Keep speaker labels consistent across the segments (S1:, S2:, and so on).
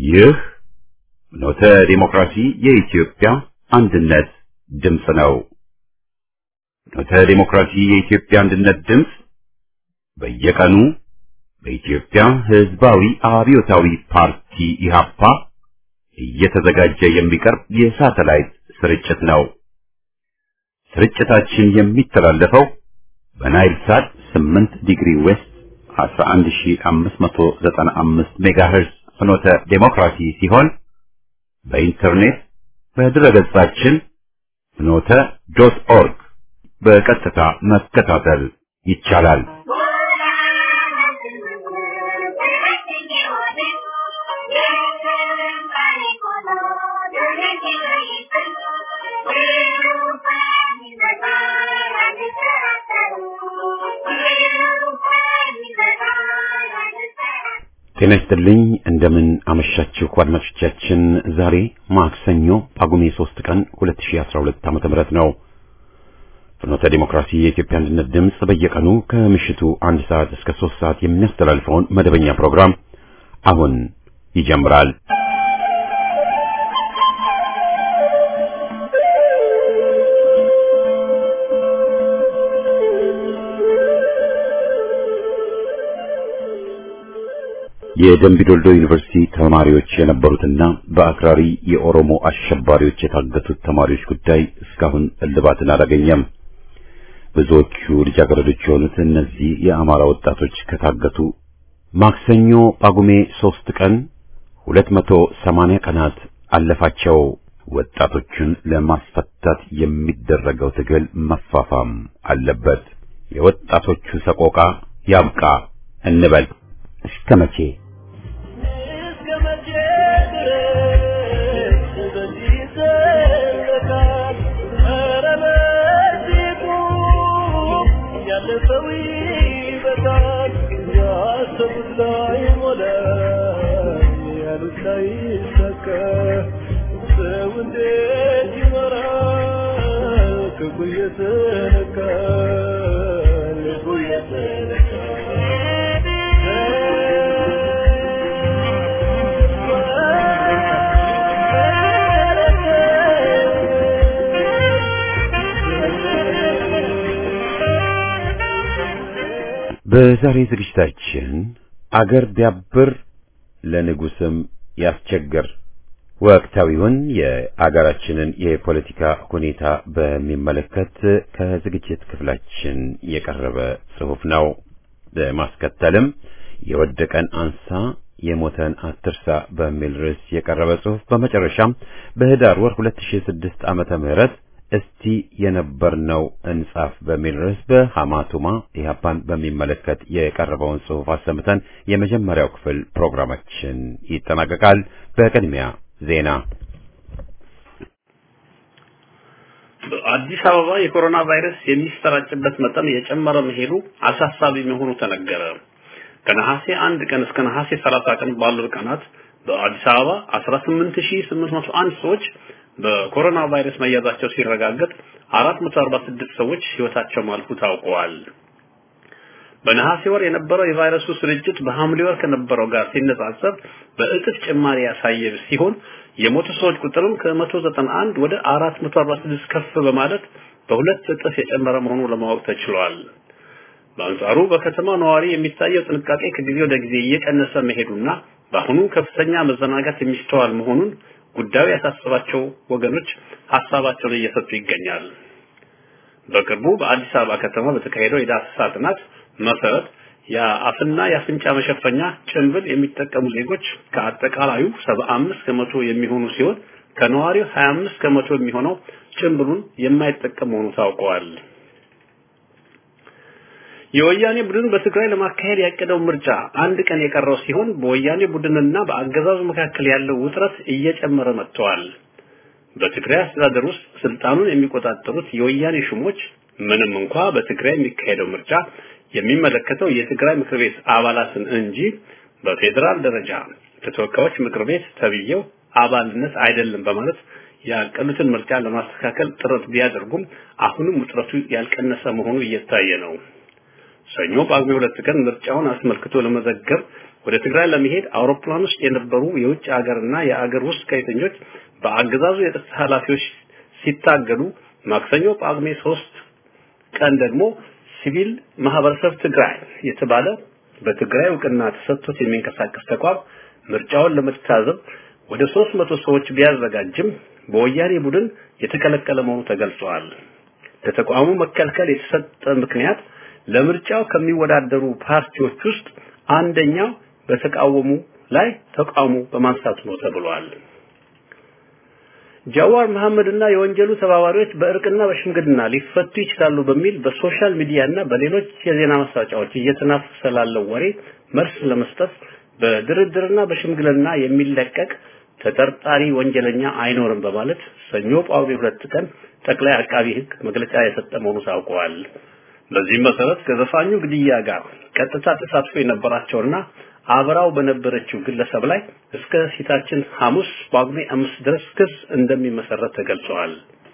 S1: ይህ ኖተ ዲሞክራሲ የኢትዮጵያ አንድነት ድምፅ ነው። ኖተ ዲሞክራሲ የኢትዮጵያ አንድነት ድምፅ በየቀኑ በኢትዮጵያ ሕዝባዊ አብዮታዊ ፓርቲ ኢህአፓ እየተዘጋጀ የሚቀርብ የሳተላይት ስርጭት ነው። ስርጭታችን የሚተላለፈው በናይል ሳት 8 ዲግሪ ዌስት 11595 ሜጋሄርዝ ፍኖተ ዴሞክራሲ ሲሆን በኢንተርኔት በድረገጻችን ፍኖተ ዶት ኦርግ በቀጥታ መከታተል ይቻላል። ጤና ይስጥልኝ እንደምን አመሻችሁ አድማጮቻችን። ዛሬ ማክሰኞ ጳጉሜ 3 ቀን 2012 ዓመተ ምህረት ነው። ፍኖተ ዲሞክራሲ የኢትዮጵያ አንድነት ድምፅ በየቀኑ ከምሽቱ አንድ ሰዓት እስከ 3 ሰዓት የሚያስተላልፈውን መደበኛ ፕሮግራም አሁን ይጀምራል። የደምቢ ዶልዶ ዩኒቨርሲቲ ተማሪዎች የነበሩትና በአክራሪ የኦሮሞ አሸባሪዎች የታገቱት ተማሪዎች ጉዳይ እስካሁን እልባትን አላገኘም። ብዙዎቹ ልጃገረዶች የሆኑት እነዚህ የአማራ ወጣቶች ከታገቱ ማክሰኞ ጳጉሜ ሶስት ቀን ሁለት መቶ ሰማንያ ቀናት አለፋቸው። ወጣቶቹን ለማስፈታት የሚደረገው ትግል መፋፋም አለበት። የወጣቶቹ ሰቆቃ ያብቃ እንበል። እስከ መቼ? በዛሬ ዝግጅታችን አገር ቢያብር ለንጉስም ያስቸግር ወቅታዊውን የአገራችንን የፖለቲካ ሁኔታ በሚመለከት ከዝግጅት ክፍላችን የቀረበ ጽሑፍ ነው። በማስከተልም የወደቀን አንሳ የሞተን አትርሳ በሚል ርዕስ የቀረበ ጽሑፍ፣ በመጨረሻም በህዳር ወር 2006 ዓመተ ምህረት እስቲ የነበርነው እንጻፍ በሚል ርዕስ በሐማቱማ ኢህአፓን በሚመለከት የቀረበውን ጽሑፍ አሰምተን የመጀመሪያው ክፍል ፕሮግራማችን ይጠናቀቃል። በቅድሚያ ዜና።
S2: በአዲስ አበባ የኮሮና ቫይረስ የሚሰራጭበት መጠን የጨመረ መሄዱ አሳሳቢ መሆኑ ተነገረ። ከነሐሴ አንድ ቀን እስከ ነሐሴ 30 ቀን ባሉት ቀናት በአዲስ አበባ 18801 ሰዎች በኮሮና ቫይረስ መያዛቸው ሲረጋገጥ 446 ሰዎች ህይወታቸው ማለፉ ታውቀዋል። በነሐሴ ወር የነበረው የቫይረሱ ስርጭት በሐምሌ ወር ከነበረው ጋር ሲነጻጸር በእጥፍ ጭማሪ ያሳየ ሲሆን የሞቱ ሰዎች ቁጥርም ከ191 ወደ 446 ከፍ በማለት በሁለት እጥፍ የጨመረ መሆኑ ለማወቅ ተችሏል። በአንጻሩ በከተማ ነዋሪ የሚታየው ጥንቃቄ ከጊዜ ወደ ጊዜ እየቀነሰ መሄዱና በአሁኑ ከፍተኛ መዘናጋት የሚስተዋል መሆኑን ጉዳዩ ያሳሰባቸው ወገኖች ሀሳባቸውን እየሰጡ ይገኛል። በቅርቡ በአዲስ አበባ ከተማ በተካሄደው የዳሰሳ ጥናት መሰረት የአፍና የአፍንጫ መሸፈኛ ጭንብል የሚጠቀሙ ዜጎች ከአጠቃላዩ 75 ከመቶ የሚሆኑ ሲሆን ከነዋሪው 25 ከመቶ የሚሆነው ጭንብሉን የማይጠቀም መሆኑ ታውቀዋል። የወያኔ ቡድን በትግራይ ለማካሄድ ያቀደው ምርጫ አንድ ቀን የቀረው ሲሆን በወያኔ ቡድንና በአገዛዙ መካከል ያለው ውጥረት እየጨመረ መጥተዋል። በትግራይ አስተዳደር ውስጥ ስልጣኑን የሚቆጣጠሩት የወያኔ ሹሞች ምንም እንኳ በትግራይ የሚካሄደው ምርጫ የሚመለከተው የትግራይ ምክር ቤት አባላትን እንጂ በፌዴራል ደረጃ ከተወካዮች ምክር ቤት ተብዬው አባልነት አይደለም በማለት ያቀዱትን ምርጫ ለማስተካከል ጥረት ቢያደርጉም አሁንም ውጥረቱ ያልቀነሰ መሆኑ እየታየ ነው። ሰኞ ጳጉሜ ሁለት ቀን ምርጫውን አስመልክቶ ለመዘገብ ወደ ትግራይ ለመሄድ አውሮፕላን ውስጥ የነበሩ የውጭ ሀገርና የአገር ውስጥ ጋዜጠኞች በአገዛዙ የጸጥታ ኃላፊዎች ሲታገዱ ማክሰኞ ጳጉሜ ሶስት ቀን ደግሞ ሲቪል ማህበረሰብ ትግራይ የተባለ በትግራይ እውቅና ተሰጥቶት የሚንቀሳቀስ ተቋም ምርጫውን ለመታዘብ ወደ 300 ሰዎች ቢያዘጋጅም በወያኔ ቡድን የተከለከለ መሆኑ ተገልጿል። ለተቋሙ መከልከል የተሰጠ ምክንያት ለምርጫው ከሚወዳደሩ ፓርቲዎች ውስጥ አንደኛው በተቃወሙ ላይ ተቃውሞ በማንሳቱ ነው ተብሏል። ጃዋር መሐመድና የወንጀሉ ተባባሪዎች በእርቅና በሽምግልና ሊፈቱ ይችላሉ በሚል በሶሻል ሚዲያና በሌሎች የዜና ማስታወቂያዎች እየተናፈሰ ላለው ወሬ መልስ ለመስጠት በድርድርና በሽምግልና የሚለቀቅ ተጠርጣሪ ወንጀለኛ አይኖርም በማለት ሰኞ ጳጉሜ ሁለት ቀን ጠቅላይ አቃቢ ሕግ መግለጫ የሰጠ መሆኑ ታውቋል። በዚህም መሰረት ከዘፋኙ ግድያ ጋር ቀጥታ ተሳትፎ የነበራቸውና አብራው በነበረችው ግለሰብ ላይ እስከ ፊታችን ሐሙስ ጳጉሜ አምስት ድረስ ክስ እንደሚመሰረት ተገልጿል።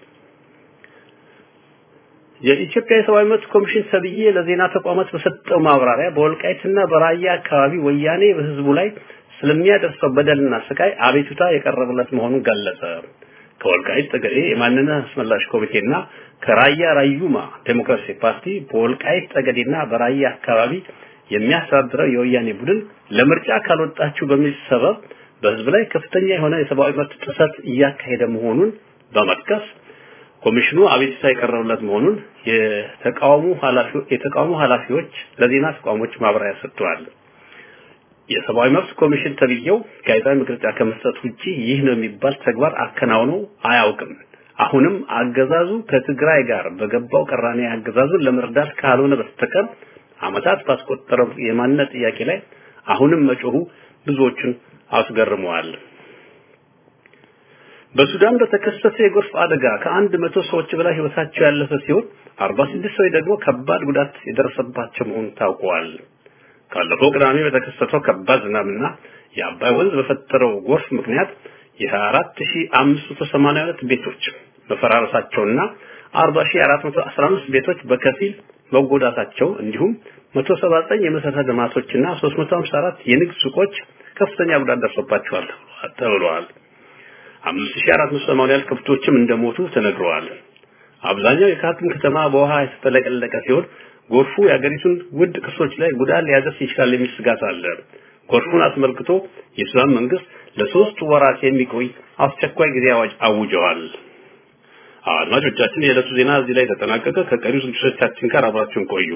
S2: የኢትዮጵያ የሰብአዊ መብት ኮሚሽን ሰብዬ ለዜና ተቋማት በሰጠው ማብራሪያ በወልቃይትና በራያ አካባቢ ወያኔ በህዝቡ ላይ ስለሚያደርሰው በደልና ስቃይ አቤቱታ የቀረበለት መሆኑን ገለጸ። ከወልቃይት ጠገዴ የማንነት አስመላሽ ኮሚቴና ከራያ ራዩማ ዴሞክራሲ ፓርቲ በወልቃይት ጠገዴና በራያ አካባቢ የሚያስተዳድረው የወያኔ ቡድን ለምርጫ ካልወጣችሁ በሚል ሰበብ በህዝብ ላይ ከፍተኛ የሆነ የሰብአዊ መብት ጥሰት እያካሄደ መሆኑን በመጥቀስ ኮሚሽኑ አቤቱታ የቀረበለት መሆኑን የተቃውሞ ኃላፊዎች የተቃውሞ ኃላፊዎች ለዜና ተቋሞች ማብራሪያ ሰጥተዋል። የሰብአዊ መብት ኮሚሽን ተብዬው ጋዜጣዊ መግለጫ ከመስጠት ውጪ ይህ ነው የሚባል ተግባር አከናውኖ አያውቅም። አሁንም አገዛዙ ከትግራይ ጋር በገባው ቅራኔ አገዛዙን ለመርዳት ካልሆነ በስተቀር አመታት ባስቆጠረው የማንነት ጥያቄ ላይ አሁንም መጮሁ ብዙዎቹን አስገርመዋል። በሱዳን በተከሰተ የጎርፍ አደጋ ከአንድ መቶ ሰዎች በላይ ህይወታቸው ያለፈ ሲሆን 46 ሰዎች ደግሞ ከባድ ጉዳት የደረሰባቸው መሆኑ ታውቋል። ካለፈው ቅዳሜ በተከሰተው ከባድ ዝናብና የአባይ ወንዝ በፈጠረው ጎርፍ ምክንያት የ24582 ቤቶች መፈራረሳቸውና 40415 ቤቶች በከፊል መጎዳታቸው እንዲሁም 179 የመሰረተ ልማቶችና 354 የንግድ ሱቆች ከፍተኛ ጉዳት ደርሶባቸዋል ተብለዋል። 5480 ያህል ከብቶችም እንደሞቱ ተነግረዋል። አብዛኛው የካርቱም ከተማ በውሃ የተጠለቀለቀ ሲሆን ጎርፉ የአገሪቱን ውድ ቅርሶች ላይ ጉዳት ሊያደርስ ይችላል የሚል ስጋት አለ። ጎርፉን አስመልክቶ የሱዳን መንግስት ለሶስት ወራት የሚቆይ አስቸኳይ ጊዜ አዋጅ አውጀዋል። አድማጮቻችን፣ የዕለቱ ዜና እዚህ ላይ ተጠናቀቀ። ከቀሪው ዝግጅቶቻችን ጋር አብራችሁን ቆዩ።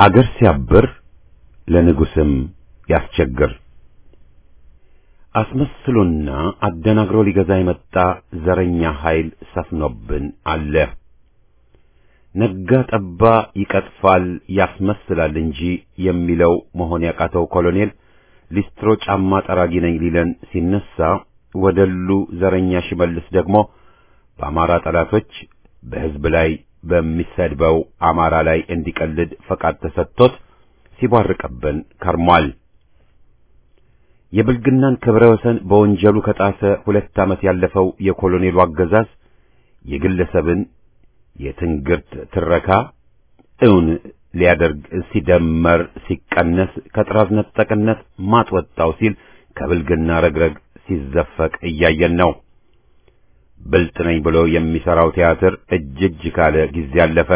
S1: አገር ሲያብር ለንጉስም ያስቸግር። አስመስሎና አደናግሮ ሊገዛ የመጣ ዘረኛ ኃይል ሰፍኖብን አለ። ነጋ ጠባ ይቀጥፋል ያስመስላል እንጂ የሚለው መሆን ያቃተው ኮሎኔል ሊስትሮ ጫማ ጠራጊ ነኝ ሊለን ሲነሳ ወደሉ ዘረኛ ሽመልስ ደግሞ በአማራ ጠላቶች በሕዝብ ላይ በሚሰድበው አማራ ላይ እንዲቀልድ ፈቃድ ተሰጥቶት ሲቧርቅብን ከርሟል። የብልግናን ክብረ ወሰን በወንጀሉ ከጣሰ ሁለት ዓመት ያለፈው የኮሎኔሉ አገዛዝ የግለሰብን የትንግርት ትረካ እውን ሊያደርግ ሲደመር ሲቀነስ ከጥራዝ ነጠቅነት ማጥ ወጣው ሲል ከብልግና ረግረግ ሲዘፈቅ እያየን ነው። ብልጥ ነኝ ብሎ የሚሰራው ቲያትር እጅ እጅ ካለ ጊዜ አለፈ።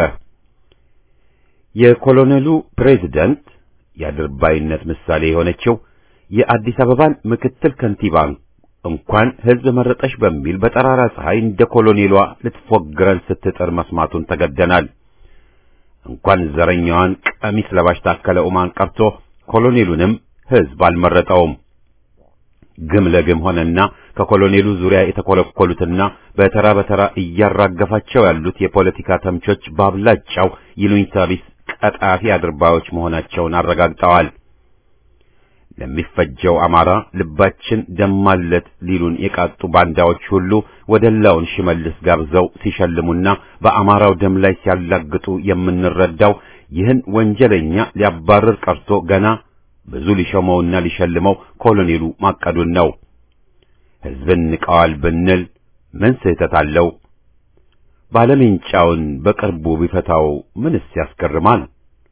S1: የኮሎኔሉ ፕሬዝደንት የአድርባይነት ምሳሌ የሆነችው የአዲስ አበባን ምክትል ከንቲባ እንኳን ሕዝብ መረጠሽ በሚል በጠራራ ፀሐይ እንደ ኮሎኔሏ ልትፎግረን ስትጥር መስማቱን ተገደናል። እንኳን ዘረኛዋን ቀሚስ ለባሽ ታከለ ኡማን ቀርቶ ኮሎኔሉንም ሕዝብ አልመረጠውም። ግም ለግም ሆነና ከኮሎኔሉ ዙሪያ የተኮለኮሉትና በተራ በተራ እያራገፋቸው ያሉት የፖለቲካ ተምቾች በአብላጫው ይሉኝታ ቢስ ቀጣፊ አድርባዮች መሆናቸውን አረጋግጠዋል። ለሚፈጀው አማራ ልባችን ደማለት ሊሉን የቃጡ ባንዳዎች ሁሉ ወደላውን ሽመልስ ጋብዘው ሲሸልሙና በአማራው ደም ላይ ሲያላግጡ የምንረዳው ይህን ወንጀለኛ ሊያባርር ቀርቶ ገና ብዙ ሊሾመውና ሊሸልመው ኮሎኔሉ ማቀዱን ነው። ሕዝብን ንቀዋል ብንል ምን ስህተት አለው? ባለሜንጫውን በቅርቡ ቢፈታው ምንስ ያስገርማል?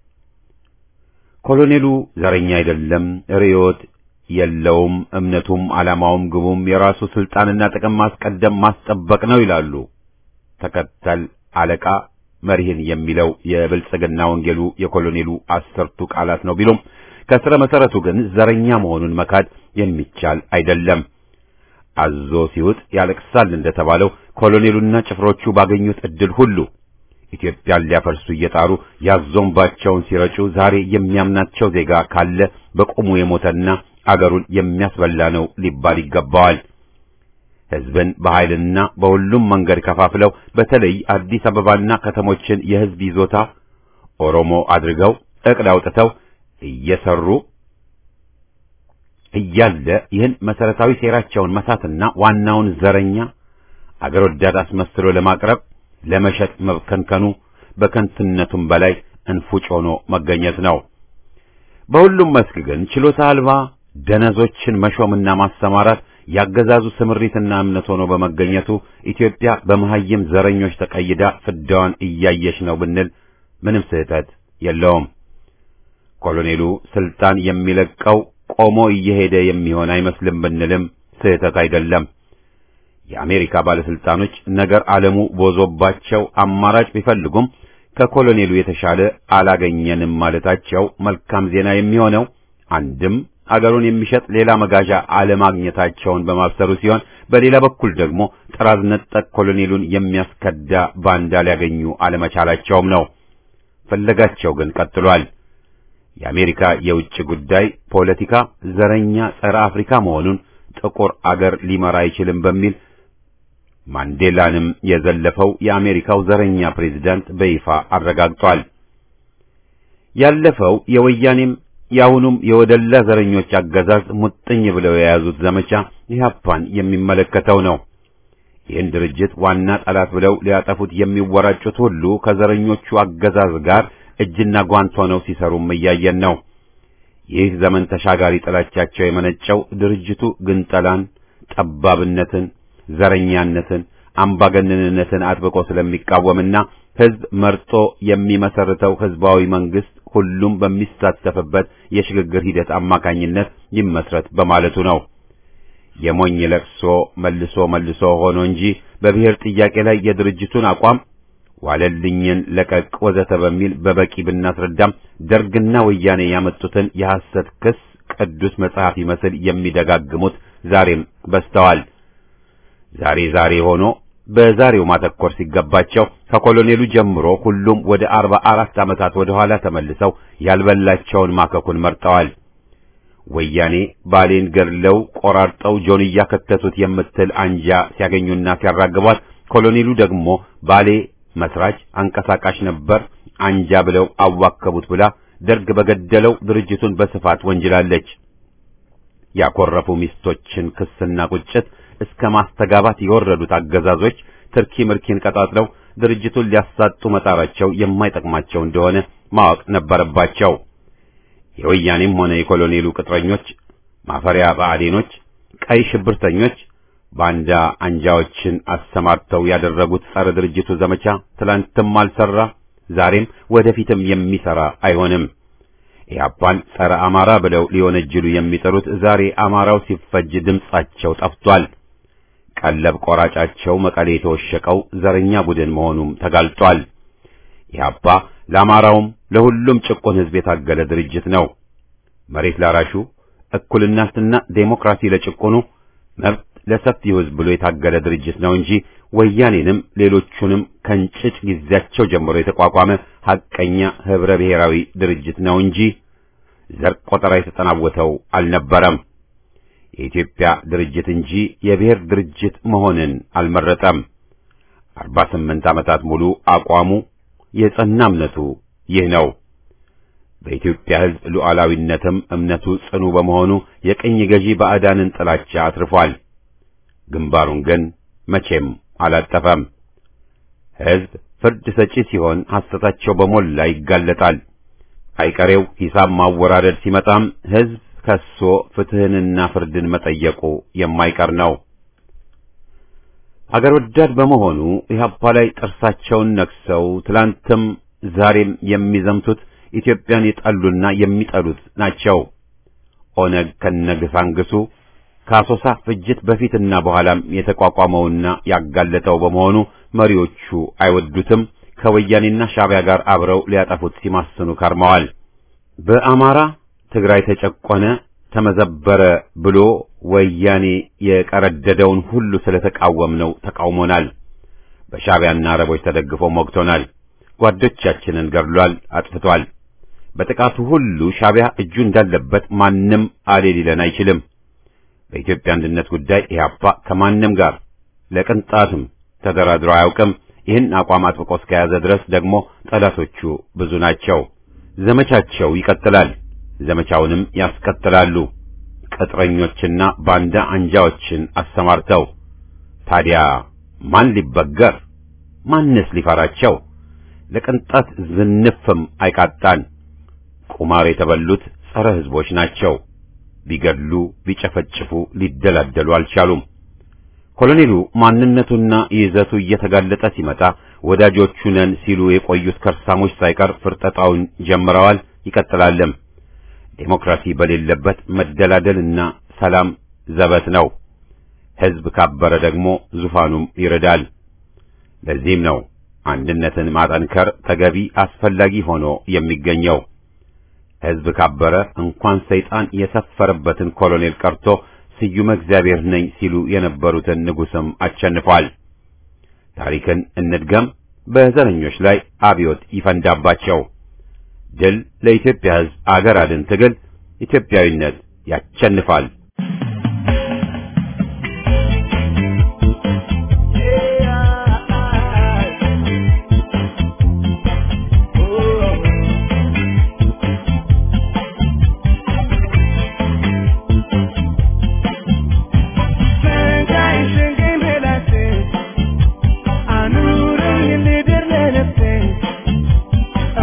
S1: ኮሎኔሉ ዘረኛ አይደለም፣ ርዮት የለውም፣ እምነቱም ዓላማውም ግቡም የራሱ ስልጣንና ጥቅም ማስቀደም ማስጠበቅ ነው ይላሉ። ተከተል አለቃ መሪህን የሚለው የብልጽግና ወንጌሉ የኮሎኔሉ አስርቱ ቃላት ነው ቢሉም ከስረ መሰረቱ ግን ዘረኛ መሆኑን መካድ የሚቻል አይደለም። አዞ ሲውጥ ያለቅሳል እንደተባለው ኮሎኔሉና ጭፍሮቹ ባገኙት ዕድል ሁሉ ኢትዮጵያን ሊያፈርሱ እየጣሩ ያዞምባቸውን ሲረጩ ዛሬ የሚያምናቸው ዜጋ ካለ በቁሙ የሞተና አገሩን የሚያስበላ ነው ሊባል ይገባዋል። ሕዝብን በኃይልና በሁሉም መንገድ ከፋፍለው በተለይ አዲስ አበባና ከተሞችን የሕዝብ ይዞታ ኦሮሞ አድርገው እቅድ አውጥተው እየሰሩ እያለ ይህን መሰረታዊ ሴራቸውን መሳትና ዋናውን ዘረኛ አገር ወዳድ አስመስሎ ለማቅረብ ለመሸጥ መብከንከኑ በከንትነቱም በላይ እንፉጭ ሆኖ መገኘት ነው። በሁሉም መስክ ግን ችሎታ አልባ ደነዞችን መሾምና ማሰማራት ያገዛዙ ስምሪትና እምነት ሆኖ በመገኘቱ ኢትዮጵያ በመሐይም ዘረኞች ተቀይዳ ፍዳዋን እያየች ነው ብንል ምንም ስህተት የለውም። ኮሎኔሉ ስልጣን የሚለቀው ቆሞ እየሄደ የሚሆን አይመስልም ብንልም ስህተት አይደለም። የአሜሪካ ባለስልጣኖች ነገር ዓለሙ ቦዞባቸው አማራጭ ቢፈልጉም ከኮሎኔሉ የተሻለ አላገኘንም ማለታቸው መልካም ዜና የሚሆነው አንድም አገሩን የሚሸጥ ሌላ መጋዣ አለማግኘታቸውን በማብሰሩ ሲሆን፣ በሌላ በኩል ደግሞ ጥራዝ ነጠቅ ኮሎኔሉን የሚያስከዳ ባንዳ ሊያገኙ አለመቻላቸውም ነው። ፍለጋቸው ግን ቀጥሏል። የአሜሪካ የውጭ ጉዳይ ፖለቲካ ዘረኛ ጸረ አፍሪካ መሆኑን ጥቁር አገር ሊመራ አይችልም በሚል ማንዴላንም የዘለፈው የአሜሪካው ዘረኛ ፕሬዝዳንት በይፋ አረጋግጧል። ያለፈው የወያኔም የአሁኑም የወደላ ዘረኞች አገዛዝ ሙጥኝ ብለው የያዙት ዘመቻ ኢህአፓን የሚመለከተው ነው። ይህን ድርጅት ዋና ጠላት ብለው ሊያጠፉት የሚወራጩት ሁሉ ከዘረኞቹ አገዛዝ ጋር እጅና ጓንት ሆነው ሲሰሩም እያየን ነው። ይህ ዘመን ተሻጋሪ ጥላቻቸው የመነጨው ድርጅቱ ግንጠላን፣ ጠባብነትን፣ ዘረኛነትን፣ አምባገነንነትን አጥብቆ ስለሚቃወምና ሕዝብ መርጦ የሚመሰርተው ሕዝባዊ መንግስት ሁሉም በሚሳተፍበት የሽግግር ሂደት አማካኝነት ይመስረት በማለቱ ነው። የሞኝ ለቅሶ መልሶ መልሶ ሆኖ እንጂ በብሔር ጥያቄ ላይ የድርጅቱን አቋም ዋለልኝን ለቀቅ ወዘተ በሚል በበቂ ብናስረዳም ደርግና ወያኔ ያመጡትን የሐሰት ክስ ቅዱስ መጽሐፍ ይመስል የሚደጋግሙት ዛሬም በስተዋል። ዛሬ ዛሬ ሆኖ በዛሬው ማተኮር ሲገባቸው ከኮሎኔሉ ጀምሮ ሁሉም ወደ አርባ አራት ዓመታት ወደ ኋላ ተመልሰው ያልበላቸውን ማከኩን መርጠዋል። ወያኔ ባሌን ገድለው ቆራርጠው ጆንያ ከተቱት የምትል አንጃ ሲያገኙና ሲያራግቧት፣ ኮሎኔሉ ደግሞ ባሌ መስራች አንቀሳቃሽ ነበር አንጃ ብለው አዋከቡት ብላ ደርግ በገደለው ድርጅቱን በስፋት ወንጅላለች። ያኮረፉ ሚስቶችን ክስና ቁጭት እስከ ማስተጋባት የወረዱት አገዛዞች ትርኪ ምርኪን ቀጣጥለው ድርጅቱን ሊያሳጡ መጣራቸው የማይጠቅማቸው እንደሆነ ማወቅ ነበረባቸው። የወያኔም ሆነ የኮሎኔሉ ቅጥረኞች፣ ማፈሪያ ብአዴኖች፣ ቀይ ሽብርተኞች ባንዳ አንጃዎችን አሰማርተው ያደረጉት ጸረ ድርጅቱ ዘመቻ ትላንትም አልሰራ፣ ዛሬም ወደፊትም የሚሰራ አይሆንም። ኢህአፓን ጸረ አማራ ብለው ሊወነጅሉ የሚጠሩት ዛሬ አማራው ሲፈጅ ድምጻቸው ጠፍቷል። ቀለብ ቆራጫቸው መቀሌ የተወሸቀው ዘረኛ ቡድን መሆኑም ተጋልጧል። ኢህአፓ ለአማራውም ለሁሉም ጭቁን ሕዝብ የታገለ ድርጅት ነው። መሬት ላራሹ፣ እኩልነትና ዴሞክራሲ ለጭቁኑ፣ መብት ለሰፊው ሕዝብ ብሎ የታገለ ድርጅት ነው እንጂ ወያኔንም ሌሎቹንም ከእንጭጭ ጊዜያቸው ጀምሮ የተቋቋመ ሐቀኛ ህብረ ብሔራዊ ድርጅት ነው እንጂ ዘር ቆጠራ የተጠናወተው አልነበረም። የኢትዮጵያ ድርጅት እንጂ የብሔር ድርጅት መሆንን አልመረጠም። አርባ ስምንት ዓመታት ሙሉ አቋሙ የጸና እምነቱ ይህ ነው። በኢትዮጵያ ሕዝብ ሉዓላዊነትም እምነቱ ጽኑ በመሆኑ የቅኝ ገዢ ባዕዳንን ጥላቻ አትርፏል። ግንባሩን ግን መቼም አላጠፈም። ሕዝብ ፍርድ ሰጪ ሲሆን ሐሰታቸው በሞላ ይጋለጣል። አይቀሬው ሂሳብ ማወራረድ ሲመጣም ሕዝብ ከሶ ፍትህንና ፍርድን መጠየቁ የማይቀር ነው። አገር ወዳድ በመሆኑ ኢህአፓ ላይ ጥርሳቸውን ነክሰው ትላንትም ዛሬም የሚዘምቱት ኢትዮጵያን የጠሉና የሚጠሉት ናቸው። ኦነግ ከነግሳንግሱ ከአሶሳ ፍጅት በፊትና በኋላም የተቋቋመውና ያጋለጠው በመሆኑ መሪዎቹ አይወዱትም። ከወያኔና ሻዕቢያ ጋር አብረው ሊያጠፉት ሲማስኑ ከርመዋል። በአማራ ትግራይ ተጨቆነ፣ ተመዘበረ ብሎ ወያኔ የቀረደደውን ሁሉ ስለተቃወምነው ተቃውሞናል። በሻዕቢያና አረቦች ተደግፎ ሞግቶናል። ጓዶቻችንን ገድሏል፣ አጥፍቷል። በጥቃቱ ሁሉ ሻዕቢያ እጁ እንዳለበት ማንም አሌ ሊለን አይችልም። በኢትዮጵያ አንድነት ጉዳይ ኢህአፓ ከማንም ጋር ለቅንጣትም ተደራድሮ አያውቅም። ይህን አቋም አጥብቆ እስከያዘ ድረስ ደግሞ ጠላቶቹ ብዙ ናቸው። ዘመቻቸው ይቀጥላል። ዘመቻውንም ያስቀጥላሉ። ቅጥረኞችና ባንዳ አንጃዎችን አሰማርተው ታዲያ ማን ሊበገር ማንስ ሊፈራቸው? ለቅንጣት ዝንፍም አይቃጣን። ቁማር የተበሉት ጸረ ሕዝቦች ናቸው። ቢገድሉ ቢጨፈጭፉ ሊደላደሉ አልቻሉም። ኮሎኔሉ ማንነቱና ይዘቱ እየተጋለጠ ሲመጣ ወዳጆቹ ነን ሲሉ የቆዩት ከርሳሞች ሳይቀር ፍርጠጣውን ጀምረዋል፣ ይቀጥላልም። ዴሞክራሲ በሌለበት መደላደልና ሰላም ዘበት ነው። ሕዝብ ካበረ ደግሞ ዙፋኑም ይረዳል። ለዚህም ነው አንድነትን ማጠንከር ተገቢ አስፈላጊ ሆኖ የሚገኘው። ሕዝብ ካበረ እንኳን ሰይጣን የሰፈረበትን ኮሎኔል ቀርቶ ስዩመ እግዚአብሔር ነኝ ሲሉ የነበሩትን ንጉሥም አሸንፏል። ታሪክን እንድገም፣ በዘረኞች ላይ አብዮት ይፈንዳባቸው። ድል ለኢትዮጵያ ሕዝብ፣ አገር አድን ትግል፣ ኢትዮጵያዊነት ያሸንፋል።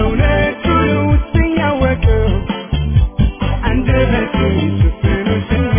S3: I'm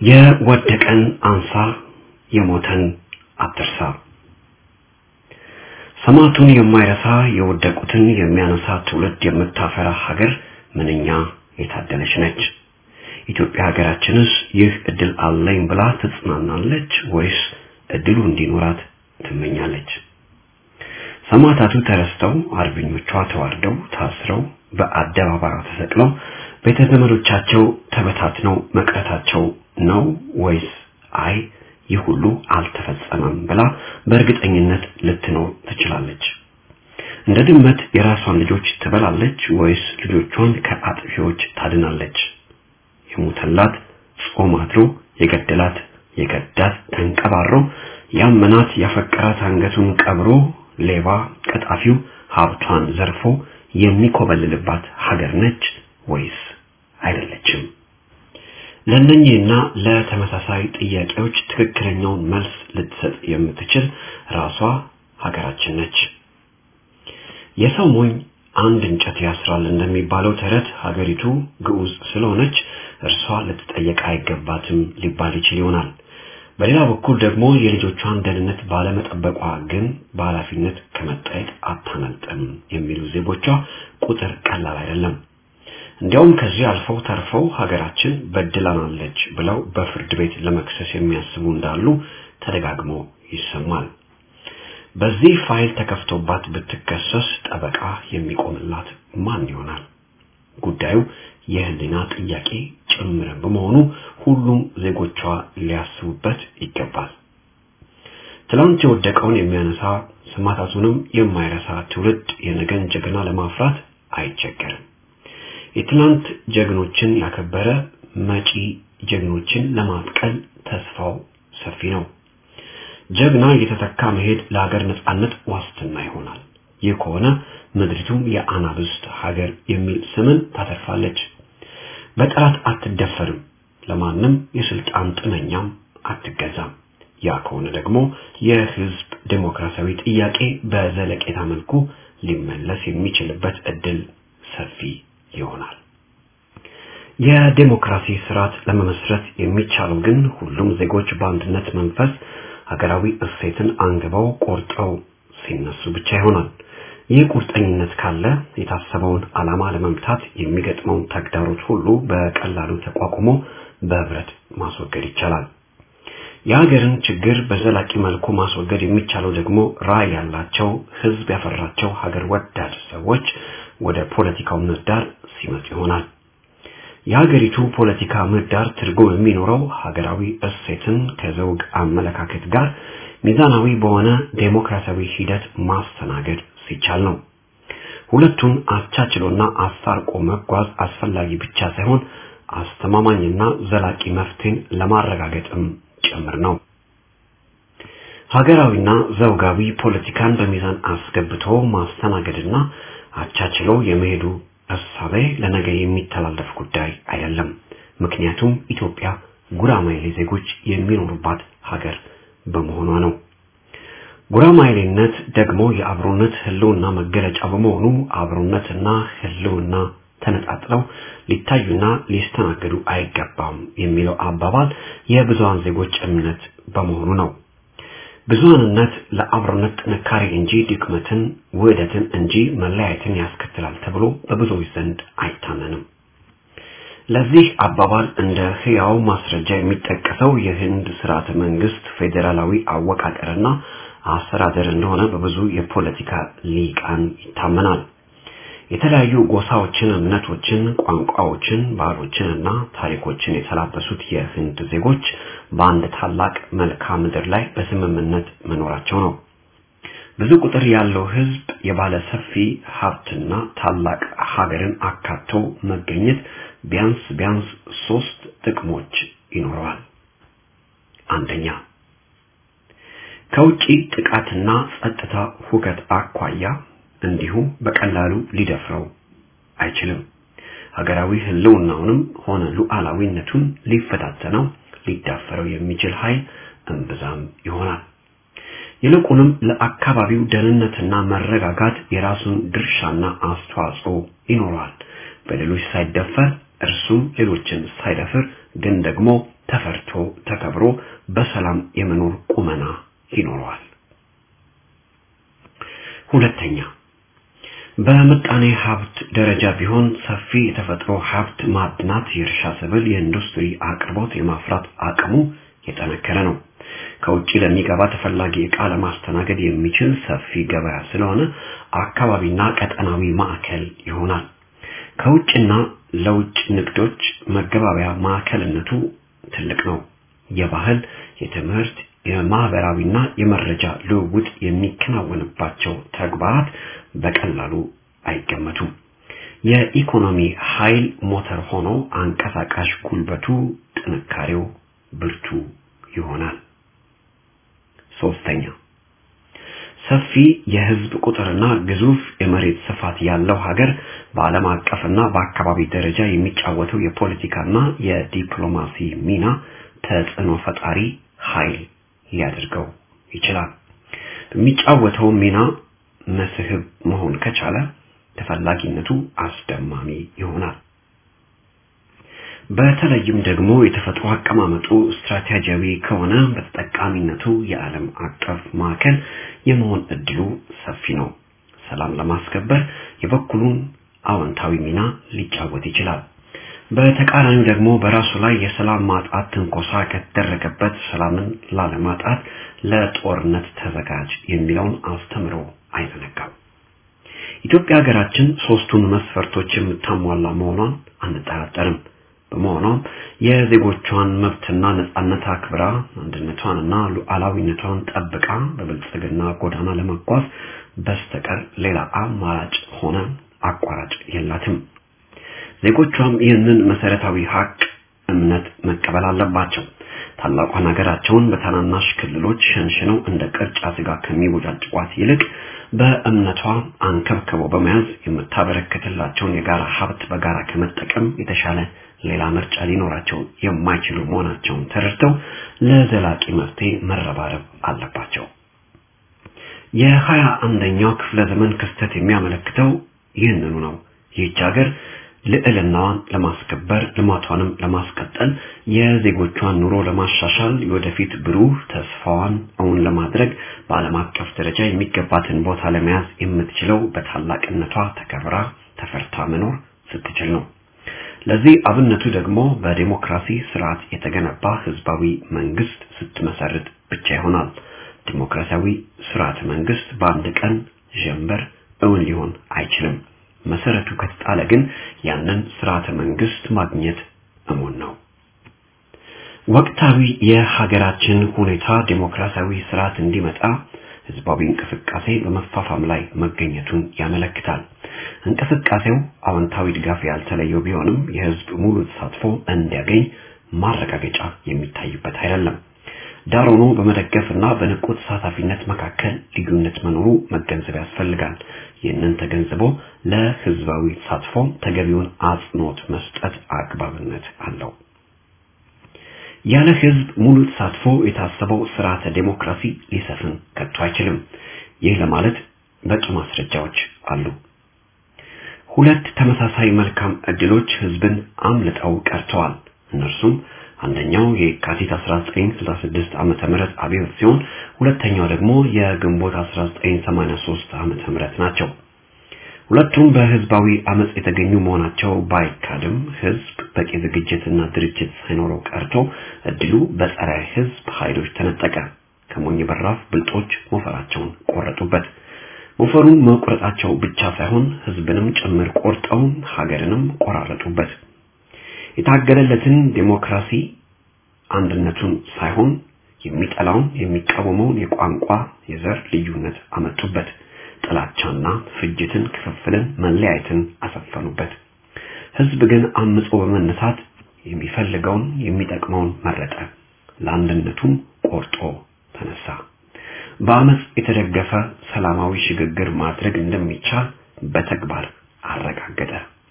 S3: የወደቀን አንሳ፣ የሞተን አትርሳ። ሰማዕቱን የማይረሳ የወደቁትን የሚያነሳ ትውልድ የምታፈራ ሀገር ምንኛ የታደለች ነች። ኢትዮጵያ ሀገራችንስ ይህ እድል አለኝ ብላ ትጽናናለች ወይስ እድሉ እንዲኖራት ትመኛለች? ሰማዕታቱ ተረስተው አርበኞቿ ተዋርደው ታስረው በአደባባዩ ተሰቅለው ቤተ ዘመዶቻቸው ተበታትነው መቅረታቸው ነው ወይስ አይ ይህ ሁሉ አልተፈጸመም ብላ በእርግጠኝነት ልትኖር ትችላለች? እንደ ድመት የራሷን ልጆች ትበላለች ወይስ ልጆቿን ከአጥፊዎች ታድናለች? የሞተላት ጾም አድሮ የገደላት የገዳት ተንቀባሮ ያመናት ያፈቀራት አንገቱን ቀብሮ ሌባ ቀጣፊው ሀብቷን ዘርፎ የሚኮበልልባት ሀገር ነች ወይስ አይደለችም? ለእነኚህና ለተመሳሳይ ጥያቄዎች ትክክለኛውን መልስ ልትሰጥ የምትችል ራሷ ሀገራችን ነች። የሰው ሞኝ አንድ እንጨት ያስራል እንደሚባለው ተረት ሀገሪቱ ግዑዝ ስለሆነች እርሷ ልትጠየቅ አይገባትም ሊባል ይችል ይሆናል። በሌላ በኩል ደግሞ የልጆቿን ደህንነት ባለመጠበቋ ግን በኃላፊነት ከመጠየቅ አታመልጥም የሚሉ ዜጎቿ ቁጥር ቀላል አይደለም። እንዲያውም ከዚህ አልፈው ተርፈው ሀገራችን በድላናለች ብለው በፍርድ ቤት ለመክሰስ የሚያስቡ እንዳሉ ተደጋግሞ ይሰማል። በዚህ ፋይል ተከፍቶባት ብትከሰስ ጠበቃ የሚቆምላት ማን ይሆናል? ጉዳዩ የህሊና ጥያቄ ጭምር በመሆኑ ሁሉም ዜጎቿ ሊያስቡበት ይገባል። ትላንት የወደቀውን የሚያነሳ ሰማዕታቱንም የማይረሳ ትውልድ የነገን ጀግና ለማፍራት አይቸገርም። የትላንት ጀግኖችን ያከበረ መጪ ጀግኖችን ለማብቀል ተስፋው ሰፊ ነው። ጀግና እየተተካ መሄድ ለሀገር ነጻነት ዋስትና ይሆናል። ይህ ከሆነ ምድሪቱም የአናብስት ሀገር የሚል ስምን ታተርፋለች። በጠላት አትደፈርም፣ ለማንም የስልጣን ጥመኛም አትገዛም። ያ ከሆነ ደግሞ የህዝብ ዴሞክራሲያዊ ጥያቄ በዘለቄታ መልኩ ሊመለስ የሚችልበት እድል ሰፊ ይሆናል። የዴሞክራሲ ስርዓት ለመመስረት የሚቻለው ግን ሁሉም ዜጎች በአንድነት መንፈስ ሀገራዊ እሴትን አንግበው ቆርጠው ሲነሱ ብቻ ይሆናል። ይህ ቁርጠኝነት ካለ የታሰበውን ዓላማ ለመምታት የሚገጥመውን ተግዳሮት ሁሉ በቀላሉ ተቋቁሞ በህብረት ማስወገድ ይቻላል። የሀገርን ችግር በዘላቂ መልኩ ማስወገድ የሚቻለው ደግሞ ራዕይ ያላቸው ህዝብ ያፈራቸው ሀገር ወዳድ ሰዎች ወደ ፖለቲካው ምህዳር ሲመጡ ይሆናል። የሀገሪቱ ፖለቲካ ምህዳር ትርጉም የሚኖረው ሀገራዊ እሴትን ከዘውግ አመለካከት ጋር ሚዛናዊ በሆነ ዴሞክራሲያዊ ሂደት ማስተናገድ ሲቻል ነው። ሁለቱን አቻችሎና አስታርቆ መጓዝ አስፈላጊ ብቻ ሳይሆን አስተማማኝና ዘላቂ መፍትሄን ለማረጋገጥም ጭምር ነው። ሀገራዊና ዘውጋዊ ፖለቲካን በሚዛን አስገብቶ ማስተናገድና አቻችሎ የመሄዱ እሳቤ ለነገ የሚተላለፍ ጉዳይ አይደለም። ምክንያቱም ኢትዮጵያ ጉራማይሌ ዜጎች የሚኖሩባት ሀገር በመሆኗ ነው። ጉራማይሌነት ደግሞ የአብሮነት ህልውና መገለጫ በመሆኑ አብሮነትና ህልውና ተነጣጥለው ሊታዩና ሊስተናገዱ አይገባም የሚለው አባባል የብዙሃን ዜጎች እምነት በመሆኑ ነው። ብዙሃንነት ለአብሮነት ጥንካሬ እንጂ ድክመትን፣ ውህደትን እንጂ መለያየትን ያስከትላል ተብሎ በብዙዎች ዘንድ አይታመንም። ለዚህ አባባል እንደ ህያው ማስረጃ የሚጠቀሰው የህንድ ስርዓተ መንግስት ፌዴራላዊ አወቃቀርና አስተዳደር እንደሆነ በብዙ የፖለቲካ ሊቃን ይታመናል። የተለያዩ ጎሳዎችን፣ እምነቶችን፣ ቋንቋዎችን፣ ባህሎችን እና ታሪኮችን የተላበሱት የህንድ ዜጎች በአንድ ታላቅ መልክዓ ምድር ላይ በስምምነት መኖራቸው ነው። ብዙ ቁጥር ያለው ህዝብ የባለ ሰፊ ሀብትና ታላቅ ሀገርን አካቶ መገኘት ቢያንስ ቢያንስ ሶስት ጥቅሞች ይኖረዋል። አንደኛ ከውጪ ጥቃትና ጸጥታ ሁከት አኳያ እንዲሁ በቀላሉ ሊደፍረው አይችልም። ሀገራዊ ህልውናውንም ሆነ ሉዓላዊነቱን ሊፈታተነው ሊዳፈረው የሚችል ኃይል እምብዛም ይሆናል። ይልቁንም ለአካባቢው ደህንነትና መረጋጋት የራሱን ድርሻና አስተዋጽኦ ይኖረዋል። በሌሎች ሳይደፈር እርሱም ሌሎችን ሳይደፍር ግን ደግሞ ተፈርቶ ተከብሮ በሰላም የመኖር ቁመና ይኖረዋል። ሁለተኛ በምጣኔ ሀብት ደረጃ ቢሆን ሰፊ የተፈጥሮ ሀብት ማዕድናት፣ የእርሻ ሰብል፣ የኢንዱስትሪ አቅርቦት የማፍራት አቅሙ የጠነከረ ነው። ከውጭ ለሚገባ ተፈላጊ ዕቃ ለማስተናገድ የሚችል ሰፊ ገበያ ስለሆነ አካባቢና ቀጠናዊ ማዕከል ይሆናል። ከውጭና ለውጭ ንግዶች መገባበያ ማዕከልነቱ ትልቅ ነው። የባህል፣ የትምህርት፣ የማህበራዊና የመረጃ ልውውጥ የሚከናወንባቸው ተግባራት በቀላሉ አይገመቱም። የኢኮኖሚ ኃይል ሞተር ሆኖ አንቀሳቃሽ ጉልበቱ፣ ጥንካሬው ብርቱ ይሆናል። ሶስተኛ ሰፊ የህዝብ ቁጥርና ግዙፍ የመሬት ስፋት ያለው ሀገር በዓለም አቀፍና በአካባቢ ደረጃ የሚጫወተው የፖለቲካና የዲፕሎማሲ ሚና ተጽዕኖ ፈጣሪ ኃይል ሊያደርገው ይችላል። በሚጫወተው ሚና መስህብ መሆን ከቻለ ተፈላጊነቱ አስደማሚ ይሆናል። በተለይም ደግሞ የተፈጥሮ አቀማመጡ ስትራቴጂያዊ ከሆነ በተጠቃሚነቱ የዓለም አቀፍ ማዕከል የመሆን እድሉ ሰፊ ነው። ሰላም ለማስከበር የበኩሉን አዎንታዊ ሚና ሊጫወት ይችላል። በተቃራኒው ደግሞ በራሱ ላይ የሰላም ማጣት ትንኮሳ ከተደረገበት ሰላምን ላለማጣት ለጦርነት ተዘጋጅ የሚለውን አስተምሮ አይዘነጋም። ኢትዮጵያ ሀገራችን ሶስቱን መስፈርቶች የምታሟላ መሆኗን አንጠራጠርም። በመሆኗም የዜጎቿን መብትና ነጻነት አክብራ አንድነቷንና ሉዓላዊነቷን ጠብቃ በብልጽግና ጎዳና ለመጓዝ በስተቀር ሌላ አማራጭ ሆነ አቋራጭ የላትም። ዜጎቿም ይህንን መሰረታዊ ሀቅ እምነት መቀበል አለባቸው። ታላቋን ሀገራቸውን በታናናሽ ክልሎች ሸንሽነው እንደ ቅርጫ ስጋ ከሚቦጫጭቋት ይልቅ በእምነቷ አንከብክበው በመያዝ የምታበረክትላቸውን የጋራ ሀብት በጋራ ከመጠቀም የተሻለ ሌላ ምርጫ ሊኖራቸው የማይችሉ መሆናቸውን ተረድተው ለዘላቂ መፍትሄ መረባረብ አለባቸው። የሀያ አንደኛው ክፍለ ዘመን ክስተት የሚያመለክተው ይህንኑ ነው። ይህች ሀገር ልዕልናዋን ለማስከበር ልማቷንም ለማስቀጠል የዜጎቿን ኑሮ ለማሻሻል የወደፊት ብሩህ ተስፋዋን እውን ለማድረግ በዓለም አቀፍ ደረጃ የሚገባትን ቦታ ለመያዝ የምትችለው በታላቅነቷ ተከብራ ተፈርታ መኖር ስትችል ነው። ለዚህ አብነቱ ደግሞ በዲሞክራሲ ስርዓት የተገነባ ህዝባዊ መንግስት ስትመሰርት ብቻ ይሆናል። ዲሞክራሲያዊ ስርዓት መንግስት በአንድ ቀን ጀንበር እውን ሊሆን አይችልም። መሰረቱ ከተጣለ ግን ያንን ስርዓተ መንግስት ማግኘት እሙን ነው። ወቅታዊ የሀገራችን ሁኔታ ዲሞክራሲያዊ ስርዓት እንዲመጣ ህዝባዊ እንቅስቃሴ በመፋፋም ላይ መገኘቱን ያመለክታል። እንቅስቃሴው አዎንታዊ ድጋፍ ያልተለየው ቢሆንም የህዝብ ሙሉ ተሳትፎ እንዲያገኝ ማረጋገጫ የሚታይበት አይደለም። ዳር ሆኖ በመደገፍና በንቁ ተሳታፊነት መካከል ልዩነት መኖሩ መገንዘብ ያስፈልጋል። ይህንን ተገንዝቦ ለህዝባዊ ተሳትፎ ተገቢውን አጽንኦት መስጠት አግባብነት አለው። ያለ ህዝብ ሙሉ ተሳትፎ የታሰበው ስርዓተ ዴሞክራሲ ሊሰፍን ከቶ አይችልም። ይህ ለማለት በቂ ማስረጃዎች አሉ። ሁለት ተመሳሳይ መልካም እድሎች ህዝብን አምልጠው ቀርተዋል። እነርሱም አንደኛው የካቲት 1966 ዓመተ ምህረት አብዮት ሲሆን ሁለተኛው ደግሞ የግንቦት 1983 ዓመተ ምህረት ናቸው። ሁለቱም በህዝባዊ አመጽ የተገኙ መሆናቸው ባይካድም ህዝብ በቂ ዝግጅትና ድርጅት ሳይኖረው ቀርቶ እድሉ በጸረ ህዝብ ኃይሎች ተነጠቀ። ከሞኝ በራፍ ብልጦች ሞፈራቸውን ቆረጡበት። ሞፈሩን መቁረጣቸው ብቻ ሳይሆን ህዝብንም ጭምር ቆርጠው ሀገርንም ቆራረጡበት። የታገለለትን ዴሞክራሲ አንድነቱን ሳይሆን የሚጠላውን የሚቃወመውን የቋንቋ የዘር ልዩነት አመጡበት። ጥላቻና ፍጅትን፣ ክፍፍልን፣ መለያየትን አሰፈኑበት። ህዝብ ግን አምጾ በመነሳት የሚፈልገውን የሚጠቅመውን መረጠ። ለአንድነቱም ቆርጦ ተነሳ። በአመጽ የተደገፈ ሰላማዊ ሽግግር ማድረግ እንደሚቻል በተግባር አረጋገጠ።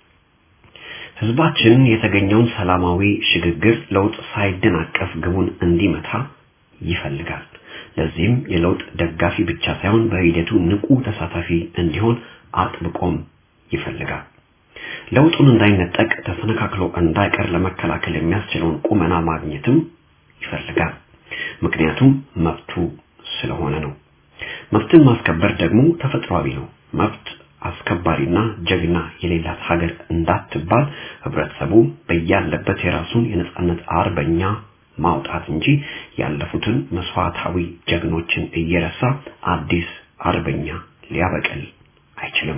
S3: ህዝባችን የተገኘውን ሰላማዊ ሽግግር ለውጥ ሳይደናቀፍ ግቡን እንዲመታ ይፈልጋል። ለዚህም የለውጥ ደጋፊ ብቻ ሳይሆን በሂደቱ ንቁ ተሳታፊ እንዲሆን አጥብቆም ይፈልጋል። ለውጡን እንዳይነጠቅ ተሰነካክሎ እንዳይቀር ለመከላከል የሚያስችለውን ቁመና ማግኘትም ይፈልጋል። ምክንያቱም መብቱ ስለሆነ ነው። መብትን ማስከበር ደግሞ ተፈጥሯዊ ነው። መብት አስከባሪና ጀግና የሌላት ሀገር እንዳትባል ህብረተሰቡ በያለበት የራሱን የነጻነት አርበኛ ማውጣት እንጂ ያለፉትን መስዋዕታዊ ጀግኖችን እየረሳ አዲስ አርበኛ ሊያበቅል አይችልም።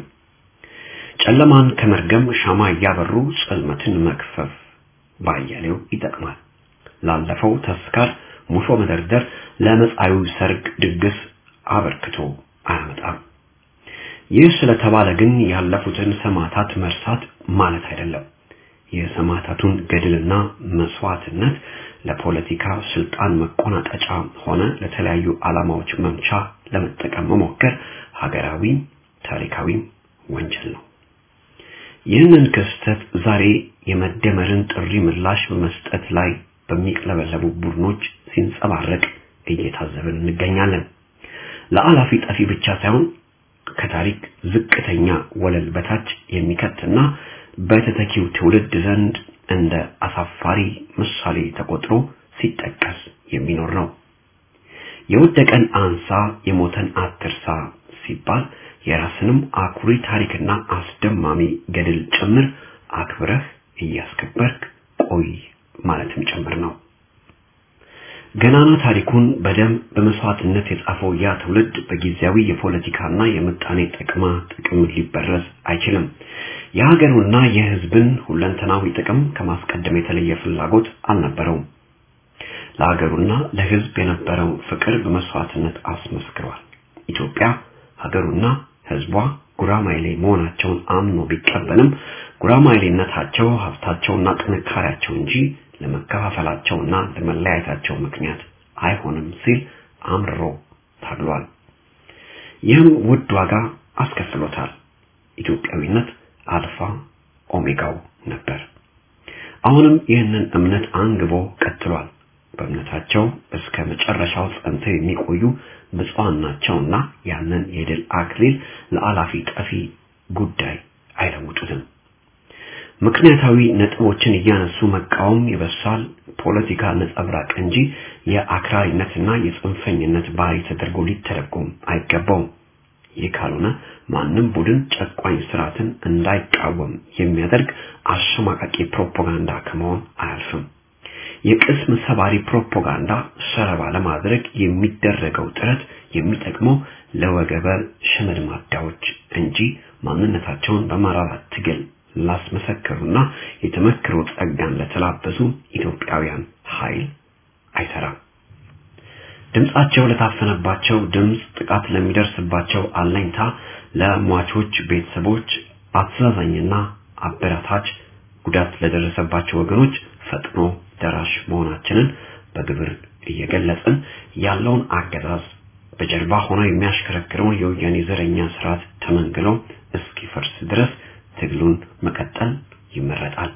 S3: ጨለማን ከመርገም ሻማ እያበሩ ጽልመትን መክፈፍ ባያሌው ይጠቅማል። ላለፈው ተስካር ሙሾ መደርደር ለመጻዩ ሰርግ ድግስ አበርክቶ አያመጣም። ይህ ስለተባለ ግን ያለፉትን ሰማዕታት መርሳት ማለት አይደለም። የሰማዕታቱን ገድልና መስዋዕትነት ለፖለቲካ ስልጣን መቆናጠጫ ሆነ ለተለያዩ ዓላማዎች መምቻ ለመጠቀም መሞከር ሀገራዊ ታሪካዊ ወንጀል ነው። ይህንን ክስተት ዛሬ የመደመርን ጥሪ ምላሽ በመስጠት ላይ በሚቅለበለቡ ቡድኖች ሲንጸባረቅ እየታዘብን እንገኛለን። ለአላፊ ጠፊ ብቻ ሳይሆን ከታሪክ ዝቅተኛ ወለል በታች የሚከትና በተተኪው ትውልድ ዘንድ እንደ አሳፋሪ ምሳሌ ተቆጥሮ ሲጠቀስ የሚኖር ነው። የወደቀን አንሳ፣ የሞተን አትርሳ ሲባል የራስንም አኩሪ ታሪክና አስደማሚ ገድል ጭምር አክብረህ እያስከበርክ ቆይ ማለትም ጭምር ነው። ገናና ታሪኩን በደም በመስዋዕትነት የጻፈው ያ ትውልድ በጊዜያዊ የፖለቲካና የምጣኔ ጥቅማ ጥቅም ሊበረዝ አይችልም። የሀገሩና የሕዝብን ሁለንተናዊ ጥቅም ከማስቀደም የተለየ ፍላጎት አልነበረውም። ለሀገሩና ለሕዝብ የነበረው ፍቅር በመስዋዕትነት አስመስክሯል። ኢትዮጵያ ሀገሩና ሕዝቧ ጉራማይሌ መሆናቸውን አምኖ ቢቀበልም ጉራማይሌነታቸው ሀብታቸውና ጥንካሬያቸው እንጂ ለመከፋፈላቸውና ለመለያየታቸው ምክንያት አይሆንም ሲል አምርሮ ታግሏል። ይህም ውድ ዋጋ አስከፍሎታል። ኢትዮጵያዊነት አልፋ ኦሜጋው ነበር። አሁንም ይህንን እምነት አንግቦ ቀጥሏል። በእምነታቸው እስከ መጨረሻው ጸንተው የሚቆዩ ብፁዓን ናቸውና ያንን የድል አክሊል ለአላፊ ጠፊ ጉዳይ አይለውጡትም። ምክንያታዊ ነጥቦችን እያነሱ መቃወም የበሳል ፖለቲካ ነጸብራቅ እንጂ የአክራሪነትና የጽንፈኝነት ባህሪ ተደርጎ ሊተረጎም አይገባውም። ይህ ካልሆነ ማንም ቡድን ጨቋኝ ስርዓትን እንዳይቃወም የሚያደርግ አሸማቃቂ ፕሮፓጋንዳ ከመሆን አያልፍም። የቅስም ሰባሪ ፕሮፓጋንዳ ሰለባ ለማድረግ የሚደረገው ጥረት የሚጠቅመው ለወገበ ሽመድማዳዎች እንጂ ማንነታቸውን በመራራ ትግል ላስመሰከሩና የተመክሮ ጸጋን ለተላበሱ ኢትዮጵያውያን ኃይል አይሰራም። ድምጻቸው ለታፈነባቸው ድምጽ፣ ጥቃት ለሚደርስባቸው አለኝታ፣ ለሟቾች ቤተሰቦች አስተዛዛኝና አበረታች፣ ጉዳት ለደረሰባቸው ወገኖች ፈጥኖ ደራሽ መሆናችንን በግብር እየገለጽን ያለውን አገዛዝ በጀርባ ሆነው የሚያሽከረክረውን የወያኔ ዘረኛ ስርዓት ተመንግሎ እስኪፈርስ ድረስ ትግሉን መቀጠል ይመረጣል።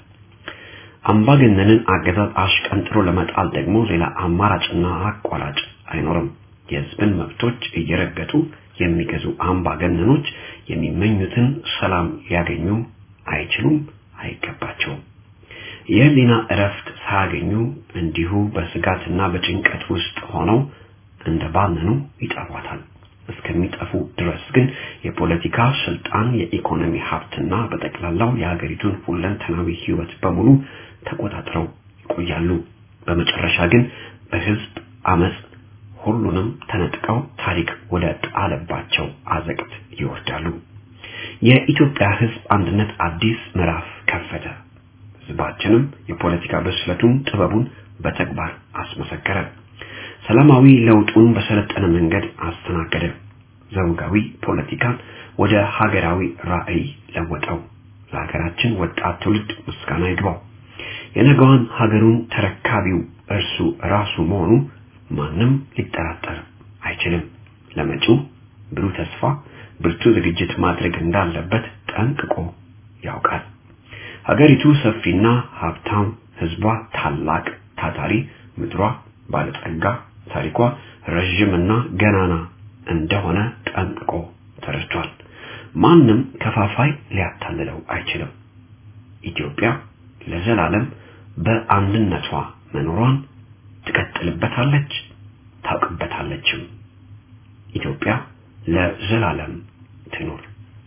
S3: አምባገነንን አገዛዝ አሽቀንጥሮ ለመጣል ደግሞ ሌላ አማራጭና አቋራጭ አይኖርም። የህዝብን መብቶች እየረገጡ የሚገዙ አምባገነኖች የሚመኙትን ሰላም ሊያገኙ አይችሉም፣ አይገባቸውም። የህሊና እረፍት ሳያገኙ እንዲሁ በስጋትና በጭንቀት ውስጥ ሆነው እንደ ባነኑ ይጠፏታል። እስከሚጠፉ ድረስ ግን የፖለቲካ ስልጣን፣ የኢኮኖሚ ሀብትና በጠቅላላው የሀገሪቱን ሁለንተናዊ ህይወት በሙሉ ተቆጣጥረው ይቆያሉ። በመጨረሻ ግን በህዝብ አመጽ ሁሉንም ተነጥቀው ታሪክ ወደ ጣለባቸው አዘቅት ይወርዳሉ። የኢትዮጵያ ህዝብ አንድነት አዲስ ምዕራፍ ከፈተ። ህዝባችንም የፖለቲካ ብስለቱን፣ ጥበቡን በተግባር አስመሰከረ። ሰላማዊ ለውጡን በሰለጠነ መንገድ አስተናገደ። ዘውጋዊ ፖለቲካን ወደ ሀገራዊ ራዕይ ለወጠው። ለሀገራችን ወጣት ትውልድ ምስጋና ይግባው። የነገዋን ሀገሩን ተረካቢው እርሱ ራሱ መሆኑ ማንም ሊጠራጠር አይችልም። ለመጪው ብሩህ ተስፋ ብርቱ ዝግጅት ማድረግ እንዳለበት ጠንቅቆ ያውቃል። ሀገሪቱ ሰፊና ሀብታም፣ ህዝቧ ታላቅ ታታሪ፣ ምድሯ ባለጸጋ፣ ታሪኳ ረዥምና ገናና እንደሆነ ጠንቅቆ ተረድቷል። ማንም ከፋፋይ ሊያታልለው አይችልም። ኢትዮጵያ ለዘላለም በአንድነቷ መኖሯን ትቀጥልበታለች፣ ታውቅበታለችም። ኢትዮጵያ ለዘላለም ትኑር።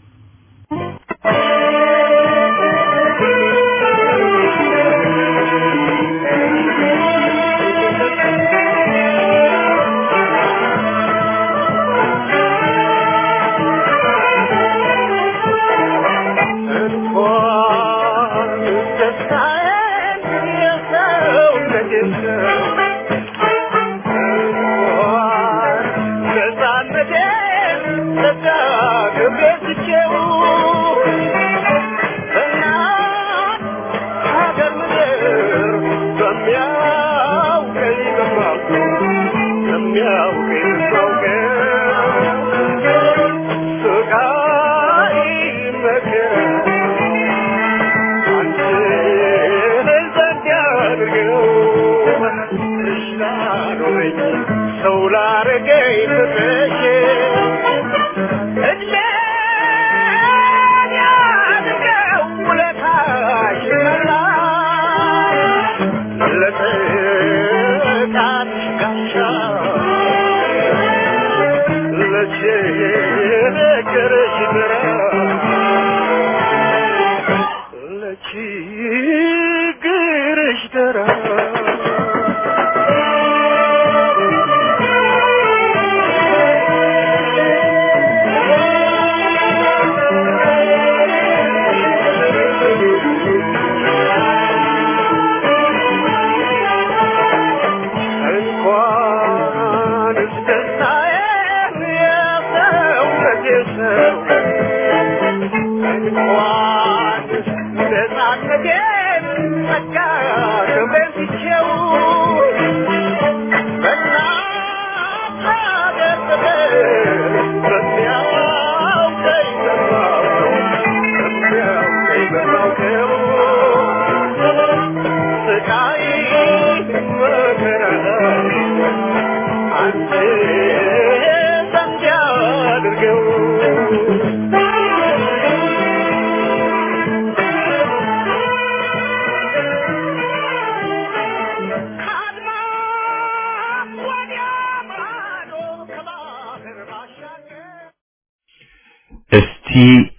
S1: እስቲ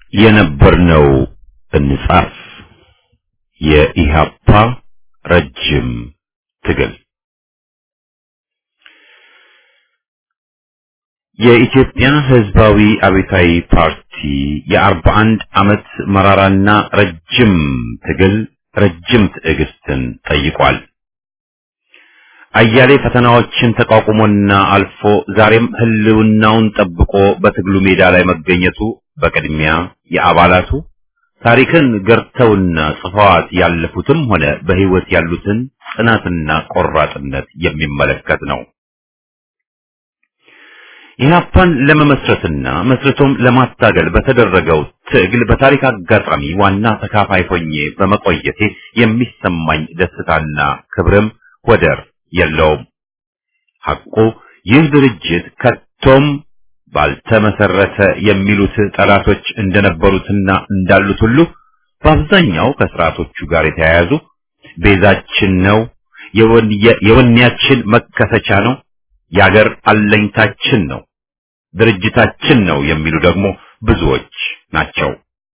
S1: የነበርነው እንጻፍ። የኢሃፓ ረጅም ትግል የኢትዮጵያ ሕዝባዊ አብዮታዊ ፓርቲ የአርባ አንድ ዓመት መራራና ረጅም ትግል ረጅም ትዕግስትን ጠይቋል። አያሌ ፈተናዎችን ተቋቁሞና አልፎ ዛሬም ህልውናውን ጠብቆ በትግሉ ሜዳ ላይ መገኘቱ በቅድሚያ የአባላቱ ታሪክን ገርተውና ጽፈዋት ያለፉትም ሆነ በህይወት ያሉትን ጽናትና ቆራጥነት የሚመለከት ነው። ኢህአፓን ለመመስረትና መስርቶም ለማታገል በተደረገው ትግል በታሪክ አጋጣሚ ዋና ተካፋይ ሆኜ በመቆየቴ የሚሰማኝ ደስታና ክብርም ወደር የለውም። ሐቁ ይህ ድርጅት ከቶም ባልተመሰረተ የሚሉት ጠላቶች እንደነበሩትና እንዳሉት ሁሉ በአብዛኛው ከስርዓቶቹ ጋር የተያያዙ ቤዛችን ነው፣ የወኔያችን መከሰቻ ነው፣ የአገር አለኝታችን ነው፣ ድርጅታችን ነው የሚሉ ደግሞ ብዙዎች ናቸው።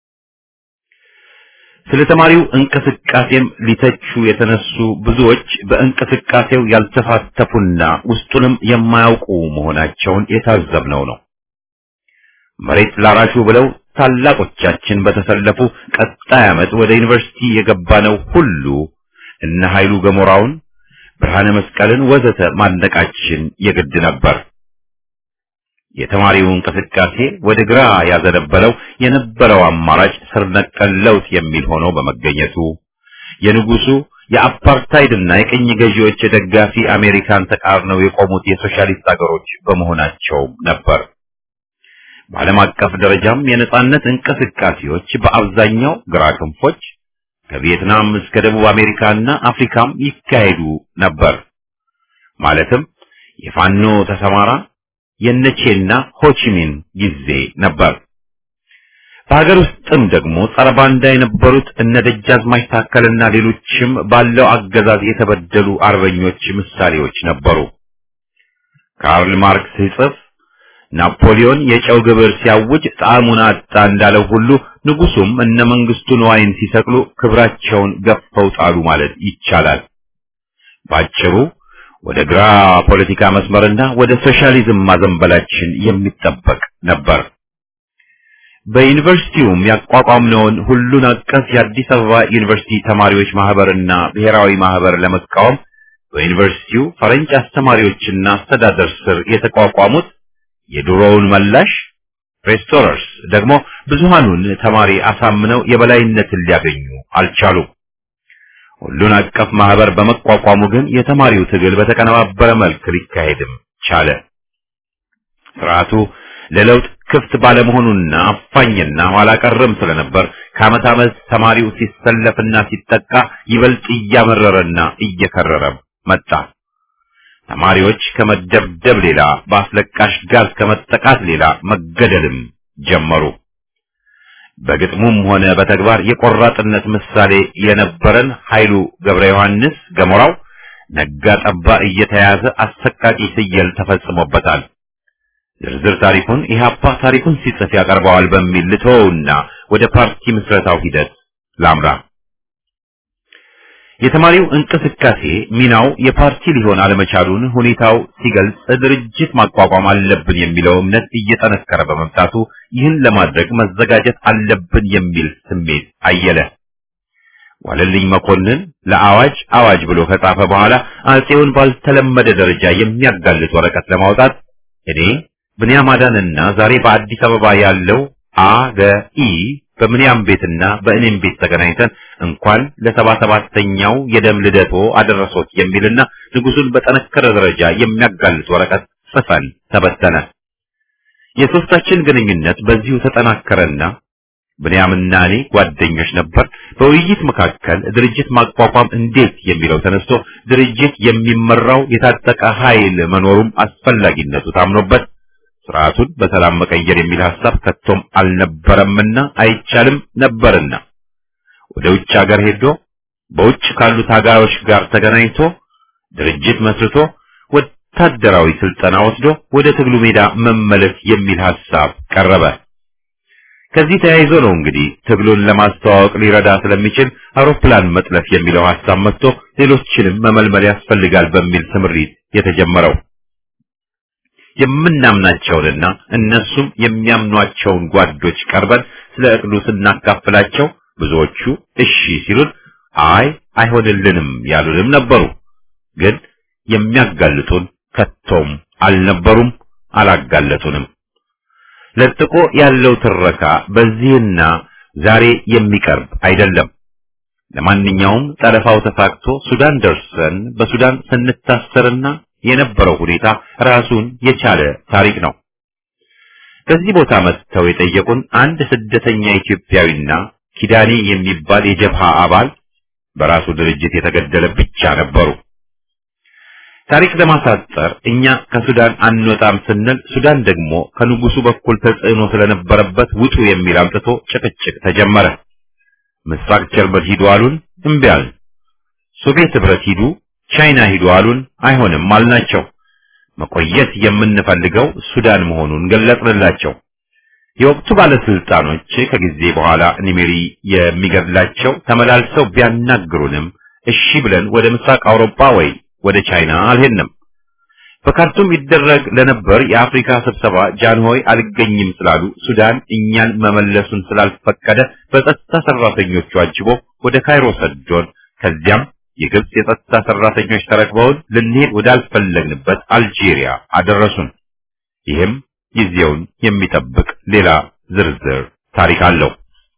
S1: ስለ ተማሪው እንቅስቃሴም ሊተቹ የተነሱ ብዙዎች በእንቅስቃሴው ያልተሳተፉና ውስጡንም የማያውቁ መሆናቸውን የታዘብነው ነው። መሬት ላራሹ ብለው ታላቆቻችን በተሰለፉ ቀጣይ ዓመት ወደ ዩኒቨርሲቲ የገባነው ሁሉ እነ ኃይሉ ገሞራውን፣ ብርሃነ መስቀልን ወዘተ ማድነቃችን የግድ ነበር። የተማሪው እንቅስቃሴ ወደ ግራ ያዘነበለው የነበረው አማራጭ ስር ነቀል ለውጥ የሚል ሆኖ በመገኘቱ የንጉሱ የአፓርታይድና የቅኝ ገዢዎች ደጋፊ አሜሪካን ተቃርነው የቆሙት የሶሻሊስት አገሮች በመሆናቸው ነበር። በዓለም አቀፍ ደረጃም የነጻነት እንቅስቃሴዎች በአብዛኛው ግራ ክንፎች ከቪየትናም እስከ ደቡብ አሜሪካና አፍሪካም ይካሄዱ ነበር። ማለትም የፋኖ ተሰማራ የነቼና ሆቺሚን ጊዜ ነበር። በሀገር ውስጥም ደግሞ ጸረ ባንዳ የነበሩት እነ ደጃዝማች ታከልና ሌሎችም ባለው አገዛዝ የተበደሉ አርበኞች ምሳሌዎች ነበሩ። ካርል ማርክስ ሲጽፍ ናፖሊዮን የጨው ግብር ሲያውጅ ጣዕሙን አጣ እንዳለው ሁሉ ንጉሱም እነ መንግስቱ ንዋይን ሲሰቅሉ ክብራቸውን ገፈው ጣሉ ማለት ይቻላል። ባጭሩ ወደ ግራ ፖለቲካ መስመርና ወደ ሶሻሊዝም ማዘንበላችን የሚጠበቅ ነበር። በዩኒቨርሲቲውም ያቋቋምነውን ሁሉን አቀፍ የአዲስ አበባ ዩኒቨርሲቲ ተማሪዎች ማህበርና ብሔራዊ ማህበር ለመቃወም በዩኒቨርሲቲው ፈረንጅ አስተማሪዎችና አስተዳደር ስር የተቋቋሙት የድሮውን መላሽ ሬስቶረርስ ደግሞ ብዙሃኑን ተማሪ አሳምነው የበላይነትን ሊያገኙ አልቻሉም። ሁሉን አቀፍ ማህበር በመቋቋሙ ግን የተማሪው ትግል በተቀነባበረ መልክ ሊካሄድም ቻለ። ስርዓቱ ለለውጥ ክፍት ባለመሆኑና አፋኝና ኋላ ቀርም ስለነበር ከዓመት ዓመት ተማሪው ሲሰለፍና ሲጠቃ ይበልጥ እያመረረና እየከረረ መጣ። ተማሪዎች ከመደብደብ ሌላ በአስለቃሽ ጋዝ ከመጠቃት ሌላ መገደልም ጀመሩ። በግጥሙም ሆነ በተግባር የቆራጥነት ምሳሌ የነበረን ኃይሉ ገብረ ዮሐንስ ገሞራው ነጋ ጠባ እየተያዘ አሰቃቂ ስየል ተፈጽሞበታል። ዝርዝር ታሪኩን ኢህአፓ ታሪኩን ሲጽፍ ያቀርበዋል በሚል ልተወውና ወደ ፓርቲ ምስረታው ሂደት ላምራ። የተማሪው እንቅስቃሴ ሚናው የፓርቲ ሊሆን አለመቻሉን ሁኔታው ሲገልጽ ድርጅት ማቋቋም አለብን የሚለው እምነት እየጠነከረ በመምጣቱ ይህን ለማድረግ መዘጋጀት አለብን የሚል ስሜት አየለ። ዋለልኝ መኮንን ለአዋጅ አዋጅ ብሎ ከጻፈ በኋላ አጼውን ባልተለመደ ደረጃ የሚያጋልጥ ወረቀት ለማውጣት እኔ ብንያም አዳንና ዛሬ በአዲስ አበባ ያለው አገኢ በምንያም ቤትና በእኔም ቤት ተገናኝተን እንኳን ለሰባ ሰባተኛው የደም ልደቶ አደረሶት የሚልና ንጉሱን በጠነከረ ደረጃ የሚያጋልጥ ወረቀት ጽፈን ተበተነ። የሶስታችን ግንኙነት በዚሁ ተጠናከረና ብንያምና እኔ ጓደኞች ነበር። በውይይት መካከል ድርጅት ማቋቋም እንዴት የሚለው ተነስቶ ድርጅት የሚመራው የታጠቀ ኃይል መኖሩም አስፈላጊነቱ ታምኖበት ስርዓቱን በሰላም መቀየር የሚል ሐሳብ ከቶም አልነበረምና አይቻልም ነበርና ወደ ውጭ ሀገር ሄዶ በውጭ ካሉ ታጋዮች ጋር ተገናኝቶ ድርጅት መስርቶ ወታደራዊ ስልጠና ወስዶ ወደ ትግሉ ሜዳ መመለስ የሚል ሐሳብ ቀረበ። ከዚህ ተያይዞ ነው እንግዲህ ትግሉን ለማስተዋወቅ ሊረዳ ስለሚችል አውሮፕላን መጥለፍ የሚለው ሐሳብ መጥቶ ሌሎችንም መመልመል ያስፈልጋል በሚል ስምሪት የተጀመረው። የምናምናቸውንና እነሱም የሚያምኗቸውን ጓዶች ቀርበን ስለ እቅዱ ስናካፍላቸው ብዙዎቹ እሺ ሲሉን፣ አይ አይሆንልንም ያሉንም ነበሩ። ግን የሚያጋልጡን ከቶም አልነበሩም፣ አላጋለጡንም። ለጥቆ ያለው ትረካ በዚህና ዛሬ የሚቀርብ አይደለም። ለማንኛውም ጠለፋው ተሳክቶ ሱዳን ደርሰን በሱዳን ስንታሰርና የነበረው ሁኔታ ራሱን የቻለ ታሪክ ነው። በዚህ ቦታ መጥተው የጠየቁን አንድ ስደተኛ ኢትዮጵያዊና ኪዳኔ የሚባል የጀብሃ አባል በራሱ ድርጅት የተገደለ ብቻ ነበሩ። ታሪክ ለማሳጠር እኛ ከሱዳን አንወጣም ስንል ሱዳን ደግሞ ከንጉሱ በኩል ተጽዕኖ ስለነበረበት ውጡ የሚል አምጥቶ ጭቅጭቅ ተጀመረ። ምስራቅ ጀርመን ሂዱ አሉን፣ እምቢ አልን። ሶቪየት ህብረት ሂዱ፣ ቻይና ሂዱ አሉን፣ አይሆንም አልናቸው። መቆየት የምንፈልገው ሱዳን መሆኑን ገለጽንላቸው። የወቅቱ ባለስልጣኖች ከጊዜ በኋላ ኒሜሪ የሚገድላቸው ተመላልሰው ቢያናግሩንም እሺ ብለን ወደ ምስራቅ አውሮፓ ወይ ወደ ቻይና አልሄድንም። በካርቱም ይደረግ ለነበር የአፍሪካ ስብሰባ ጃንሆይ አልገኝም ስላሉ ሱዳን እኛን መመለሱን ስላልፈቀደ በጸጥታ ሰራተኞቹ አጅቦ ወደ ካይሮ ሰዶን፣ ከዚያም የግብጽ የጸጥታ ሰራተኞች ተረክበውን ልንሄድ ወዳልፈለግንበት አልጄሪያ አደረሱን። ይህም ጊዜውን የሚጠብቅ ሌላ ዝርዝር ታሪክ አለው።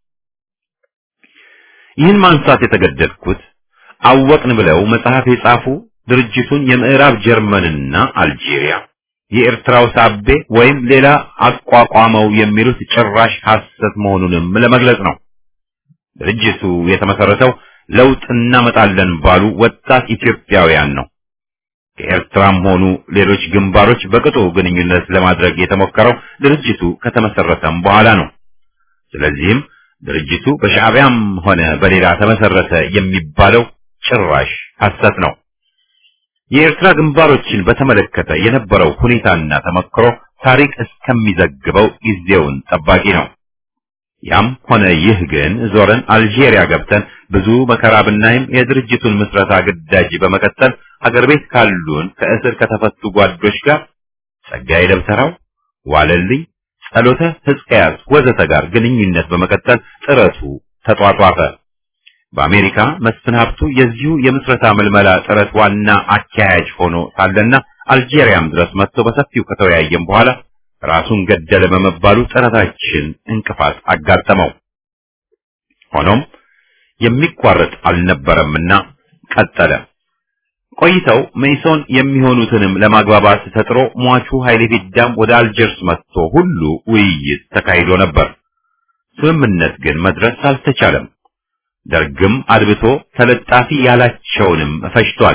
S1: ይህን ማንሳት የተገደድኩት አወቅን ብለው መጽሐፍ የጻፉ ድርጅቱን የምዕራብ ጀርመንና አልጄሪያ የኤርትራው ሳቤ ወይም ሌላ አቋቋመው የሚሉት ጭራሽ ሐሰት መሆኑንም ለመግለጽ ነው። ድርጅቱ የተመሰረተው ለውጥ እናመጣለን ባሉ ወጣት ኢትዮጵያውያን ነው። ከኤርትራም ሆኑ ሌሎች ግንባሮች በቅጡ ግንኙነት ለማድረግ የተሞከረው ድርጅቱ ከተመሰረተም በኋላ ነው። ስለዚህም ድርጅቱ በሻዕቢያም ሆነ በሌላ ተመሰረተ የሚባለው ጭራሽ ሐሰት ነው። የኤርትራ ግንባሮችን በተመለከተ የነበረው ሁኔታና ተመክሮ ታሪክ እስከሚዘግበው ጊዜውን ጠባቂ ነው። ያም ሆነ ይህ ግን ዞረን አልጄሪያ ገብተን ብዙ መከራ ብናይም የድርጅቱን ምስረታ ግዳጅ በመቀጠል ሀገር ቤት ካሉን ከእስር ከተፈቱ ጓዶች ጋር ጸጋዬ ደብተራው፣ ዋለልኝ፣ ጸሎተ ሕዝቅያስ ወዘተ ጋር ግንኙነት በመቀጠል ጥረቱ ተጧጧፈ። በአሜሪካ መስፍን ሀብቱ የዚሁ የምስረታ ምልመላ ጥረት ዋና አካያጅ ሆኖ ሳለና አልጄሪያም ድረስ መጥቶ በሰፊው ከተወያየም በኋላ ራሱን ገደለ በመባሉ ጥረታችን እንቅፋት አጋጠመው። ሆኖም የሚቋረጥ አልነበረምና ቀጠለ። ቆይተው መይሶን የሚሆኑትንም ለማግባባት ተጥሮ ሟቹ ኃይሌ ፊዳም ወደ አልጀርስ መጥቶ ሁሉ ውይይት ተካሂዶ ነበር። ስምምነት ግን መድረስ አልተቻለም። ደርግም አድብቶ ተለጣፊ ያላቸውንም ፈጅቷል።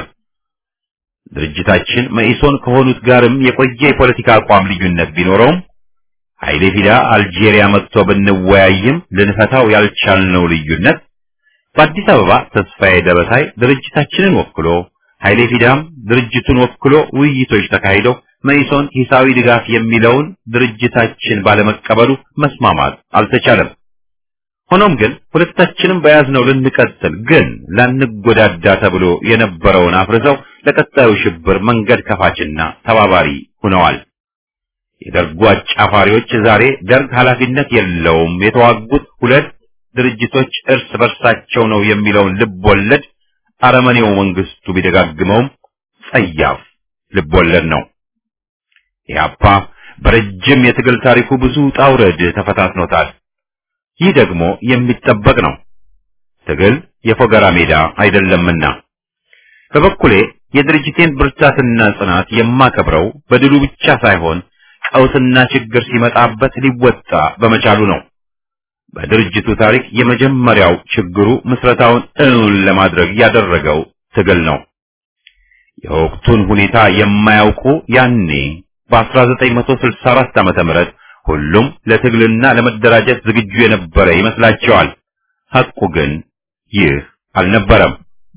S1: ድርጅታችን መኢሶን ከሆኑት ጋርም የቆየ የፖለቲካ አቋም ልዩነት ቢኖረውም ኃይሌ ፊዳ አልጄሪያ መጥቶ ብንወያይም ልንፈታው ያልቻልነው ልዩነት በአዲስ አበባ ተስፋዬ ደበሳይ ድርጅታችንን ወክሎ ኃይሌ ፊዳም ድርጅቱን ወክሎ ውይይቶች ተካሂደው መኢሶን ሂሳዊ ድጋፍ የሚለውን ድርጅታችን ባለመቀበሉ መስማማት አልተቻለም። ሆኖም ግን ሁለታችንም በያዝነው ልንቀጥል ግን ላንጎዳዳ ተብሎ የነበረውን አፍርሰው ለቀጣዩ ሽብር መንገድ ከፋችና ተባባሪ ሆነዋል። የደርጉ አጫፋሪዎች ዛሬ ደርግ ኃላፊነት የለውም የተዋጉት ሁለት ድርጅቶች እርስ በርሳቸው ነው የሚለውን ልብ ወለድ አረመኔው መንግስቱ ቢደጋግመውም ጸያፍ ልብ ወለድ ነው። ኢህአፓ በረጅም የትግል ታሪኩ ብዙ ውጣ ውረድ ተፈታትኖታል። ይህ ደግሞ የሚጠበቅ ነው። ትግል የፎገራ ሜዳ አይደለምና በበኩሌ የድርጅቴን ብርታትና ጽናት የማከብረው በድሉ ብቻ ሳይሆን ቀውስና ችግር ሲመጣበት ሊወጣ በመቻሉ ነው። በድርጅቱ ታሪክ የመጀመሪያው ችግሩ ምስረታውን እውን ለማድረግ ያደረገው ትግል ነው። የወቅቱን ሁኔታ የማያውቁ ያኔ በ1964 ዓመተ ምህረት ሁሉም ለትግልና ለመደራጀት ዝግጁ የነበረ ይመስላቸዋል። ሐቁ ግን ይህ አልነበረም።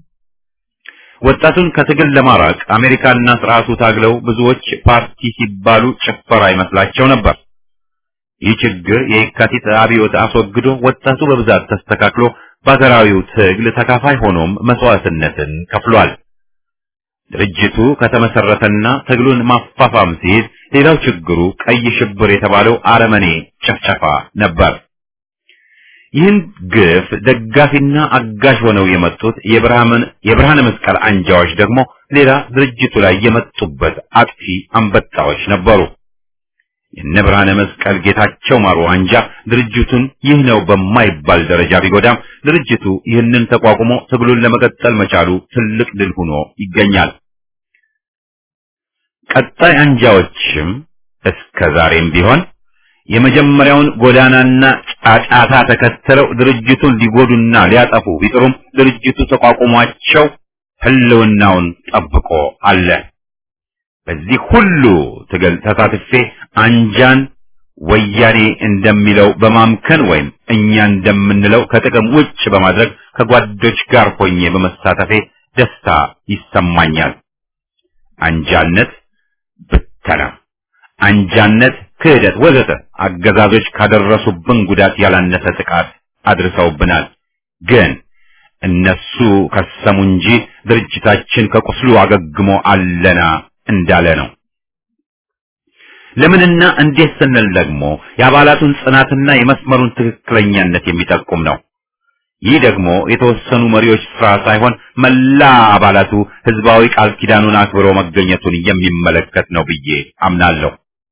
S1: ወጣቱን ከትግል ለማራቅ አሜሪካና ስርዓቱ ታግለው ብዙዎች ፓርቲ ሲባሉ ጭፈራ ይመስላቸው ነበር። ይህ ችግር የየካቲት አብዮት አስወግዶ ወጣቱ በብዛት ተስተካክሎ በሀገራዊው ትግል ተካፋይ ሆኖም መስዋዕትነትን ከፍሏል። ድርጅቱ ከተመሰረተና ትግሉን ማፋፋም ሲይዝ ሌላው ችግሩ ቀይ ሽብር የተባለው አረመኔ ጨፍጨፋ ነበር። ይህን ግፍ ደጋፊና አጋዥ ሆነው የመጡት የብርሃን የብርሃነ መስቀል አንጃዎች ደግሞ ሌላ ድርጅቱ ላይ የመጡበት አጥፊ አንበጣዎች ነበሩ። የነ ብርሃነ መስቀል ጌታቸው ማሩ አንጃ ድርጅቱን ይህ ነው በማይባል ደረጃ ቢጎዳም ድርጅቱ ይህንን ተቋቁሞ ትግሉን ለመቀጠል መቻሉ ትልቅ ድል ሆኖ ይገኛል። ቀጣይ አንጃዎችም እስከ ዛሬም ቢሆን የመጀመሪያውን ጎዳናና ጫጫታ ተከትለው ድርጅቱን ሊጎዱና ሊያጠፉ ቢጥሩም ድርጅቱ ተቋቁሟቸው ህልውናውን ጠብቆ አለ። በዚህ ሁሉ ትግል ተሳትፌ አንጃን ወያኔ እንደሚለው በማምከን ወይም እኛ እንደምንለው ከጥቅም ውጭ በማድረግ ከጓዶች ጋር ሆኜ በመሳተፌ ደስታ ይሰማኛል። አንጃነት ብተና፣ አንጃነት ክህደት፣ ወዘተ አገዛዞች ካደረሱብን ጉዳት ያላነሰ ጥቃት አድርሰውብናል። ግን እነሱ ከሰሙ እንጂ ድርጅታችን ከቁስሉ አገግሞ አለና እንዳለ ነው። ለምንና እንዴት ስንል ደግሞ የአባላቱን ጽናትና የመስመሩን ትክክለኛነት የሚጠቁም ነው። ይህ ደግሞ የተወሰኑ መሪዎች ስራ ሳይሆን መላ አባላቱ ህዝባዊ ቃል ኪዳኑን አክብሮ መገኘቱን የሚመለከት ነው ብዬ አምናለሁ።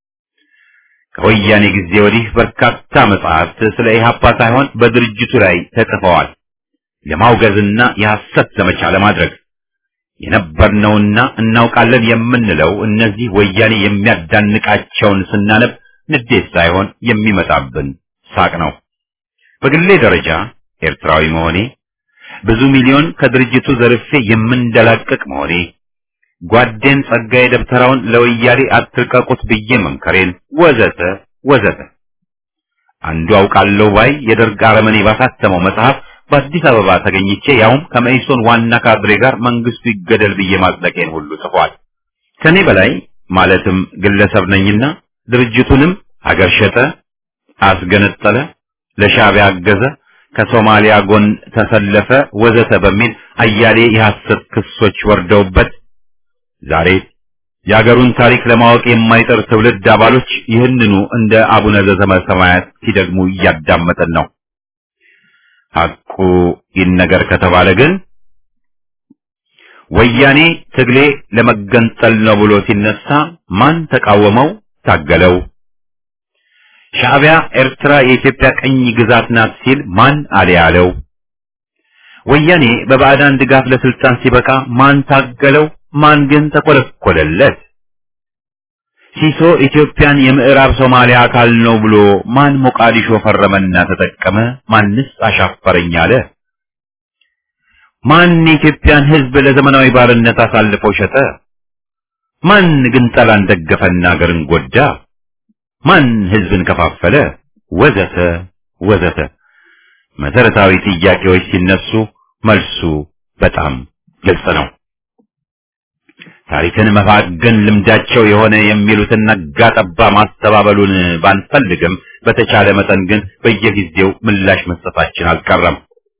S1: ከወያኔ ጊዜ ወዲህ በርካታ መጽሐፍት ስለ ኢህአፓ ሳይሆን በድርጅቱ ላይ ተጽፈዋል። ለማውገዝና የሐሰት ዘመቻ ለማድረግ የነበርነውና እናውቃለን የምንለው እነዚህ ወያኔ የሚያዳንቃቸውን ስናነብ ንዴት ሳይሆን የሚመጣብን ሳቅ ነው። በግሌ ደረጃ ኤርትራዊ መሆኔ፣ ብዙ ሚሊዮን ከድርጅቱ ዘርፌ የምንደላቀቅ መሆኔ፣ ጓዴን ጸጋዬ ደብተራውን ለወያኔ አትልቀቁት ብዬ መምከሬን ወዘተ ወዘተ አንዱ አውቃለሁ ባይ የደርግ አረመኔ ባሳተመው መጽሐፍ በአዲስ አበባ ተገኝቼ ያውም ከመኢሶን ዋና ካድሬ ጋር መንግስቱ ይገደል ብዬ ማጽደቄን ሁሉ ጽፏል። ከኔ በላይ ማለትም ግለሰብ ነኝና ድርጅቱንም ሀገር ሸጠ፣ አስገነጠለ፣ ለሻዕቢያ አገዘ፣ ከሶማሊያ ጎን ተሰለፈ ወዘተ በሚል አያሌ የሐሰት ክሶች ወርደውበት ዛሬ የአገሩን ታሪክ ለማወቅ የማይጠር ትውልድ አባሎች ይህንኑ እንደ አቡነ ዘበሰማያት ሲደግሙ እያዳመጠን ነው። ሐቁ ይነገር ከተባለ ግን ወያኔ ትግሌ ለመገንጠል ነው ብሎ ሲነሳ ማን ተቃወመው? ታገለው? ሻዕቢያ ኤርትራ የኢትዮጵያ ቀኝ ግዛት ናት ሲል ማን አለ ያለው? ወያኔ በባዕዳን ድጋፍ ለስልጣን ሲበቃ ማን ታገለው? ማን ግን ተቆለቆለለት? ሲሶ ኢትዮጵያን የምዕራብ ሶማሊያ አካል ነው ብሎ ማን ሞቃዲሾ ፈረመና ተጠቀመ? ማንስ አሻፈረኝ አለ? ማን የኢትዮጵያን ሕዝብ ለዘመናዊ ባርነት አሳልፎ ሸጠ? ማን ግን ጠላን ደገፈና አገርን ጎዳ? ማን ሕዝብን ከፋፈለ? ወዘተ ወዘተ መሰረታዊ ጥያቄዎች ሲነሱ መልሱ በጣም ግልጽ ነው። ታሪክን መፋገን ልምዳቸው የሆነ የሚሉትን ነጋ ጠባ ማስተባበሉን ባንፈልግም በተቻለ መጠን ግን በየጊዜው ምላሽ መስጠታችን አልቀረም።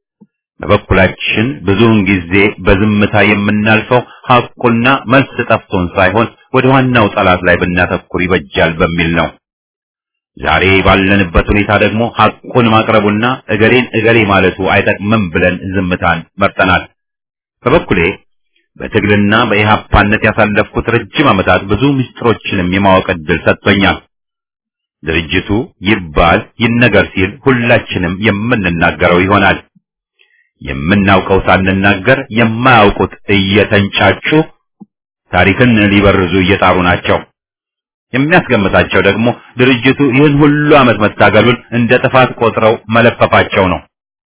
S1: በበኩላችን ብዙውን ጊዜ በዝምታ የምናልፈው ሐቁና መልስ ጠፍቶን ሳይሆን ወደ ዋናው ጠላት ላይ ብናተኩር ይበጃል በሚል ነው። ዛሬ ባለንበት ሁኔታ ደግሞ ሐቁን ማቅረቡና እገሌን እገሌ ማለቱ አይጠቅምም ብለን ዝምታን መርጠናል። በበኩሌ በትግልና በኢህአፓነት ያሳለፍኩት ረጅም ዓመታት ብዙ ምስጢሮችንም የማወቅ ዕድል ሰጥቶኛል። ድርጅቱ ይባል ይነገር ሲል ሁላችንም የምንናገረው ይሆናል። የምናውቀው ሳንናገር የማያውቁት እየተንጫጩ ታሪክን ሊበርዙ እየጣሩ ናቸው። የሚያስገምታቸው ደግሞ ድርጅቱ ይህን ሁሉ ዓመት መታገሉን እንደ ጥፋት ቆጥረው መለፈፋቸው ነው።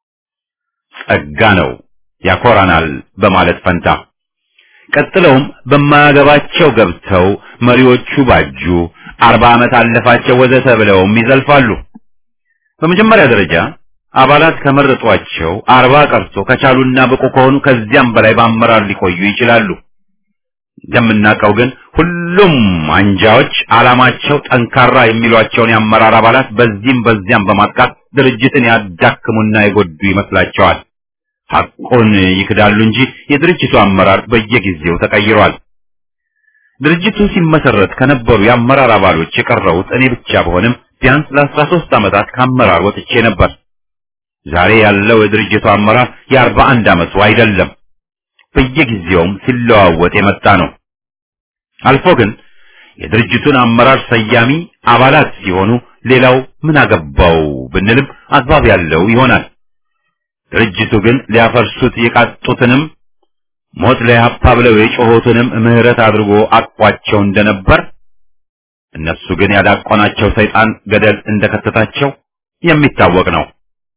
S1: ጸጋ ነው ያኮራናል በማለት ፈንታ ቀጥለውም በማያገባቸው ገብተው መሪዎቹ ባጁ፣ አርባ ዓመት አለፋቸው ወዘተ ብለውም ይዘልፋሉ። በመጀመሪያ ደረጃ አባላት ከመረጧቸው አርባ ቀርቶ ከቻሉና ብቁ ከሆኑ ከዚያም በላይ በአመራር ሊቆዩ ይችላሉ። እንደምናውቀው ግን ሁሉም አንጃዎች ዓላማቸው ጠንካራ የሚሏቸውን የአመራር አባላት በዚህም በዚያም በማጥቃት ድርጅትን ያዳክሙና የጎዱ ይመስላቸዋል። ሐቁን ይክዳሉ እንጂ የድርጅቱ አመራር በየጊዜው ተቀይሯል። ድርጅቱ ሲመሰረት ከነበሩ የአመራር አባሎች የቀረሁት እኔ ብቻ በሆንም ቢያንስ ለአስራ ሦስት ዓመታት ከአመራር ወጥቼ ነበር። ዛሬ ያለው የድርጅቱ አመራር የአርባ አንድ ዓመቱ አይደለም። በየጊዜውም ሲለዋወጥ የመጣ ነው። አልፎ ግን የድርጅቱን አመራር ሰያሚ አባላት ሲሆኑ ሌላው ምን አገባው ብንልም አግባብ ያለው ይሆናል። ድርጅቱ ግን ሊያፈርሱት የቃጡትንም ሞት ለኢህአፓ ብለው የጮሆትንም ምህረት አድርጎ አቅፏቸው እንደነበር እነሱ ግን ያዳቆናቸው ሰይጣን ገደል እንደከተታቸው የሚታወቅ ነው።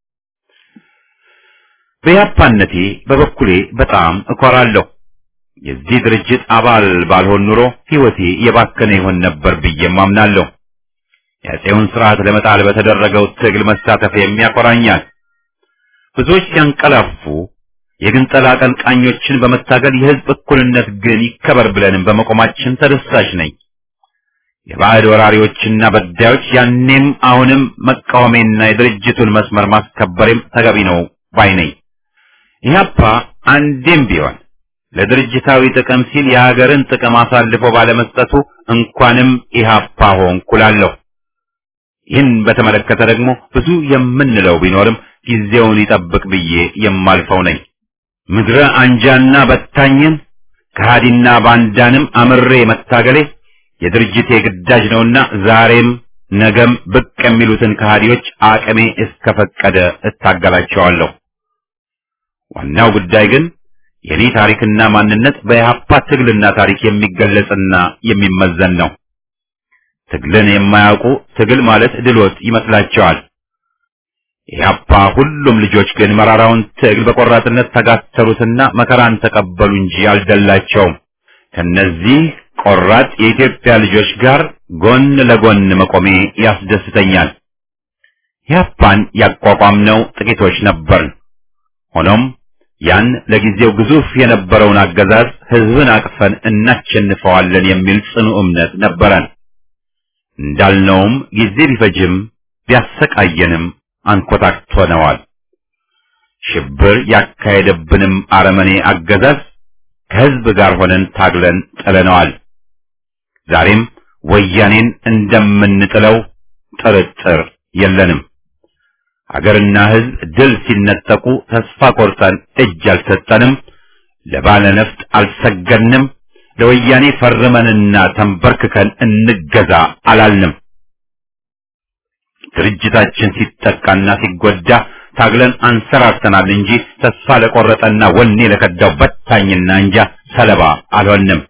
S1: በኢህአፓነቴ በበኩሌ በጣም እኮራለሁ። የዚህ ድርጅት አባል ባልሆን ኑሮ ሕይወቴ የባከነ ይሆን ነበር ብዬም አምናለሁ። የአፄውን ስርዓት ለመጣል በተደረገው ትግል መሳተፍ የሚያኮራኛል። ብዙዎች ሲያንቀላፉ የግንጠላ አቀንቃኞችን በመታገል የህዝብ እኩልነት ግን ይከበር ብለንም በመቆማችን ተደሳሽ ነኝ። የባዕድ ወራሪዎችና በዳዮች ያኔም አሁንም መቃወሜና የድርጅቱን መስመር ማስከበሬም ተገቢ ነው ባይ ነኝ። ኢህአፓ አንዴም ቢሆን ለድርጅታዊ ጥቅም ሲል የሀገርን ጥቅም አሳልፎ ባለመስጠቱ እንኳንም ኢህአፓ ሆንኩ እላለሁ። ይህን በተመለከተ ደግሞ ብዙ የምንለው ቢኖርም ጊዜውን ይጠብቅ ብዬ የማልፈው ነኝ። ምድረ አንጃና በታኝን ከሃዲና ባንዳንም አምሬ መታገሌ የድርጅቴ ግዳጅ ነውና ዛሬም ነገም ብቅ የሚሉትን ከሃዲዎች አቅሜ እስከፈቀደ እታገላቸዋለሁ። ዋናው ጉዳይ ግን የኔ ታሪክና ማንነት በኢህአፓ ትግልና ታሪክ የሚገለጽና የሚመዘን ነው። ትግልን የማያውቁ ትግል ማለት ድሎት ይመስላቸዋል። ኢህአፓ ሁሉም ልጆች ግን መራራውን ትግል በቆራጥነት ተጋተሉትና መከራን ተቀበሉ እንጂ አልደላቸውም። ከነዚህ ቆራጥ የኢትዮጵያ ልጆች ጋር ጎን ለጎን መቆሜ ያስደስተኛል። ኢህአፓን ያቋቋምነው ጥቂቶች ነበርን። ሆኖም ያን ለጊዜው ግዙፍ የነበረውን አገዛዝ ህዝብን አቅፈን እናሸንፈዋለን የሚል ጽኑ እምነት ነበረን። እንዳልነውም ጊዜ ቢፈጅም ቢያሰቃየንም አንኮታክቶነዋል። ሽብር ያካሄደብንም አረመኔ አገዛዝ ከህዝብ ጋር ሆነን ታግለን ጥለነዋል። ዛሬም ወያኔን እንደምንጥለው ጥርጥር የለንም። አገርና ህዝብ ድል ሲነጠቁ ተስፋ ቆርጠን እጅ አልሰጠንም። ለባለ ነፍጥ አልሰገድንም። ለወያኔ ፈርመንና ተንበርክከን እንገዛ አላልንም። ድርጅታችን ሲጠቃና ሲጎዳ ታግለን አንሰራርተናል እንጂ ተስፋ ለቆረጠና ወኔ ለከዳው በታኝና እንጃ ሰለባ አልሆንም።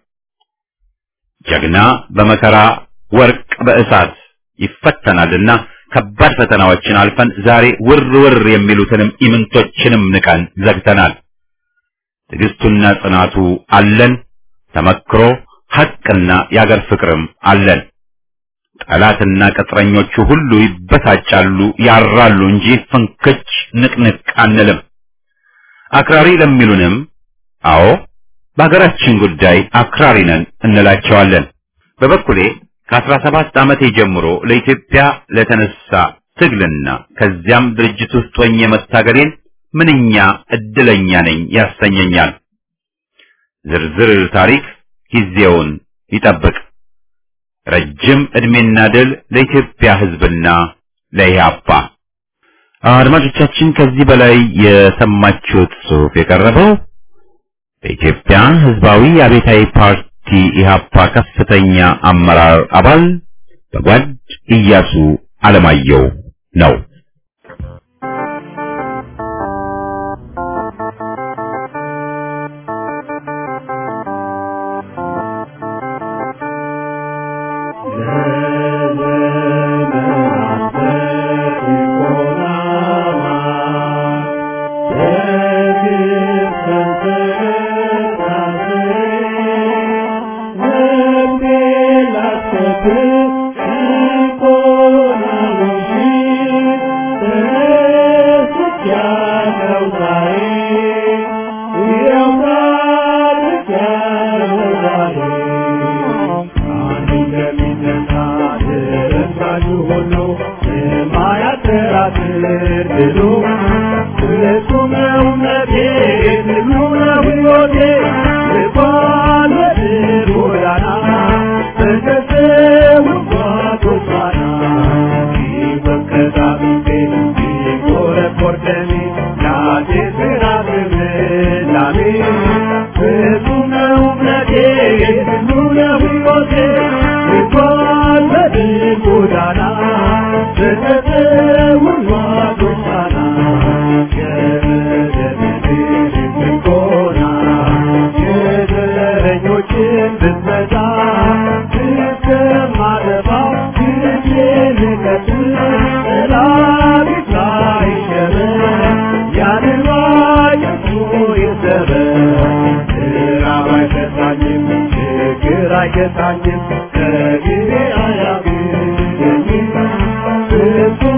S1: ጀግና በመከራ ወርቅ በእሳት ይፈተናልና ከባድ ፈተናዎችን አልፈን ዛሬ ውር ውር የሚሉትንም ኢምንቶችንም ንቀን ዘግተናል። ትዕግስቱና ጽናቱ አለን። ተመክሮ ሐቅና የአገር ፍቅርም አለን። ጠላትና ቅጥረኞቹ ሁሉ ይበሳጫሉ፣ ያራሉ እንጂ ፍንክች ንቅንቅ አንልም። አክራሪ ለሚሉንም አዎ በሀገራችን ጉዳይ አክራሪ ነን እንላቸዋለን። በበኩሌ ከአስራ ሰባት ዓመቴ ጀምሮ ለኢትዮጵያ ለተነሳ ትግልና ከዚያም ድርጅት ውስጥ ሆኜ መታገሌን ምንኛ እድለኛ ነኝ ያሰኘኛል። ዝርዝር ታሪክ ጊዜውን ይጠብቅ። ረጅም ዕድሜና ድል ለኢትዮጵያ ሕዝብና ለኢህአፓ። አድማጮቻችን ከዚህ በላይ የሰማችሁት ጽሑፍ የቀረበው በኢትዮጵያ ሕዝባዊ አብዮታዊ ፓርቲ ኢህአፓ ከፍተኛ አመራር አባል በጓድ ኢያሱ አለማየሁ ነው።
S4: አይገታኝም ከጊዜ አያግደኝም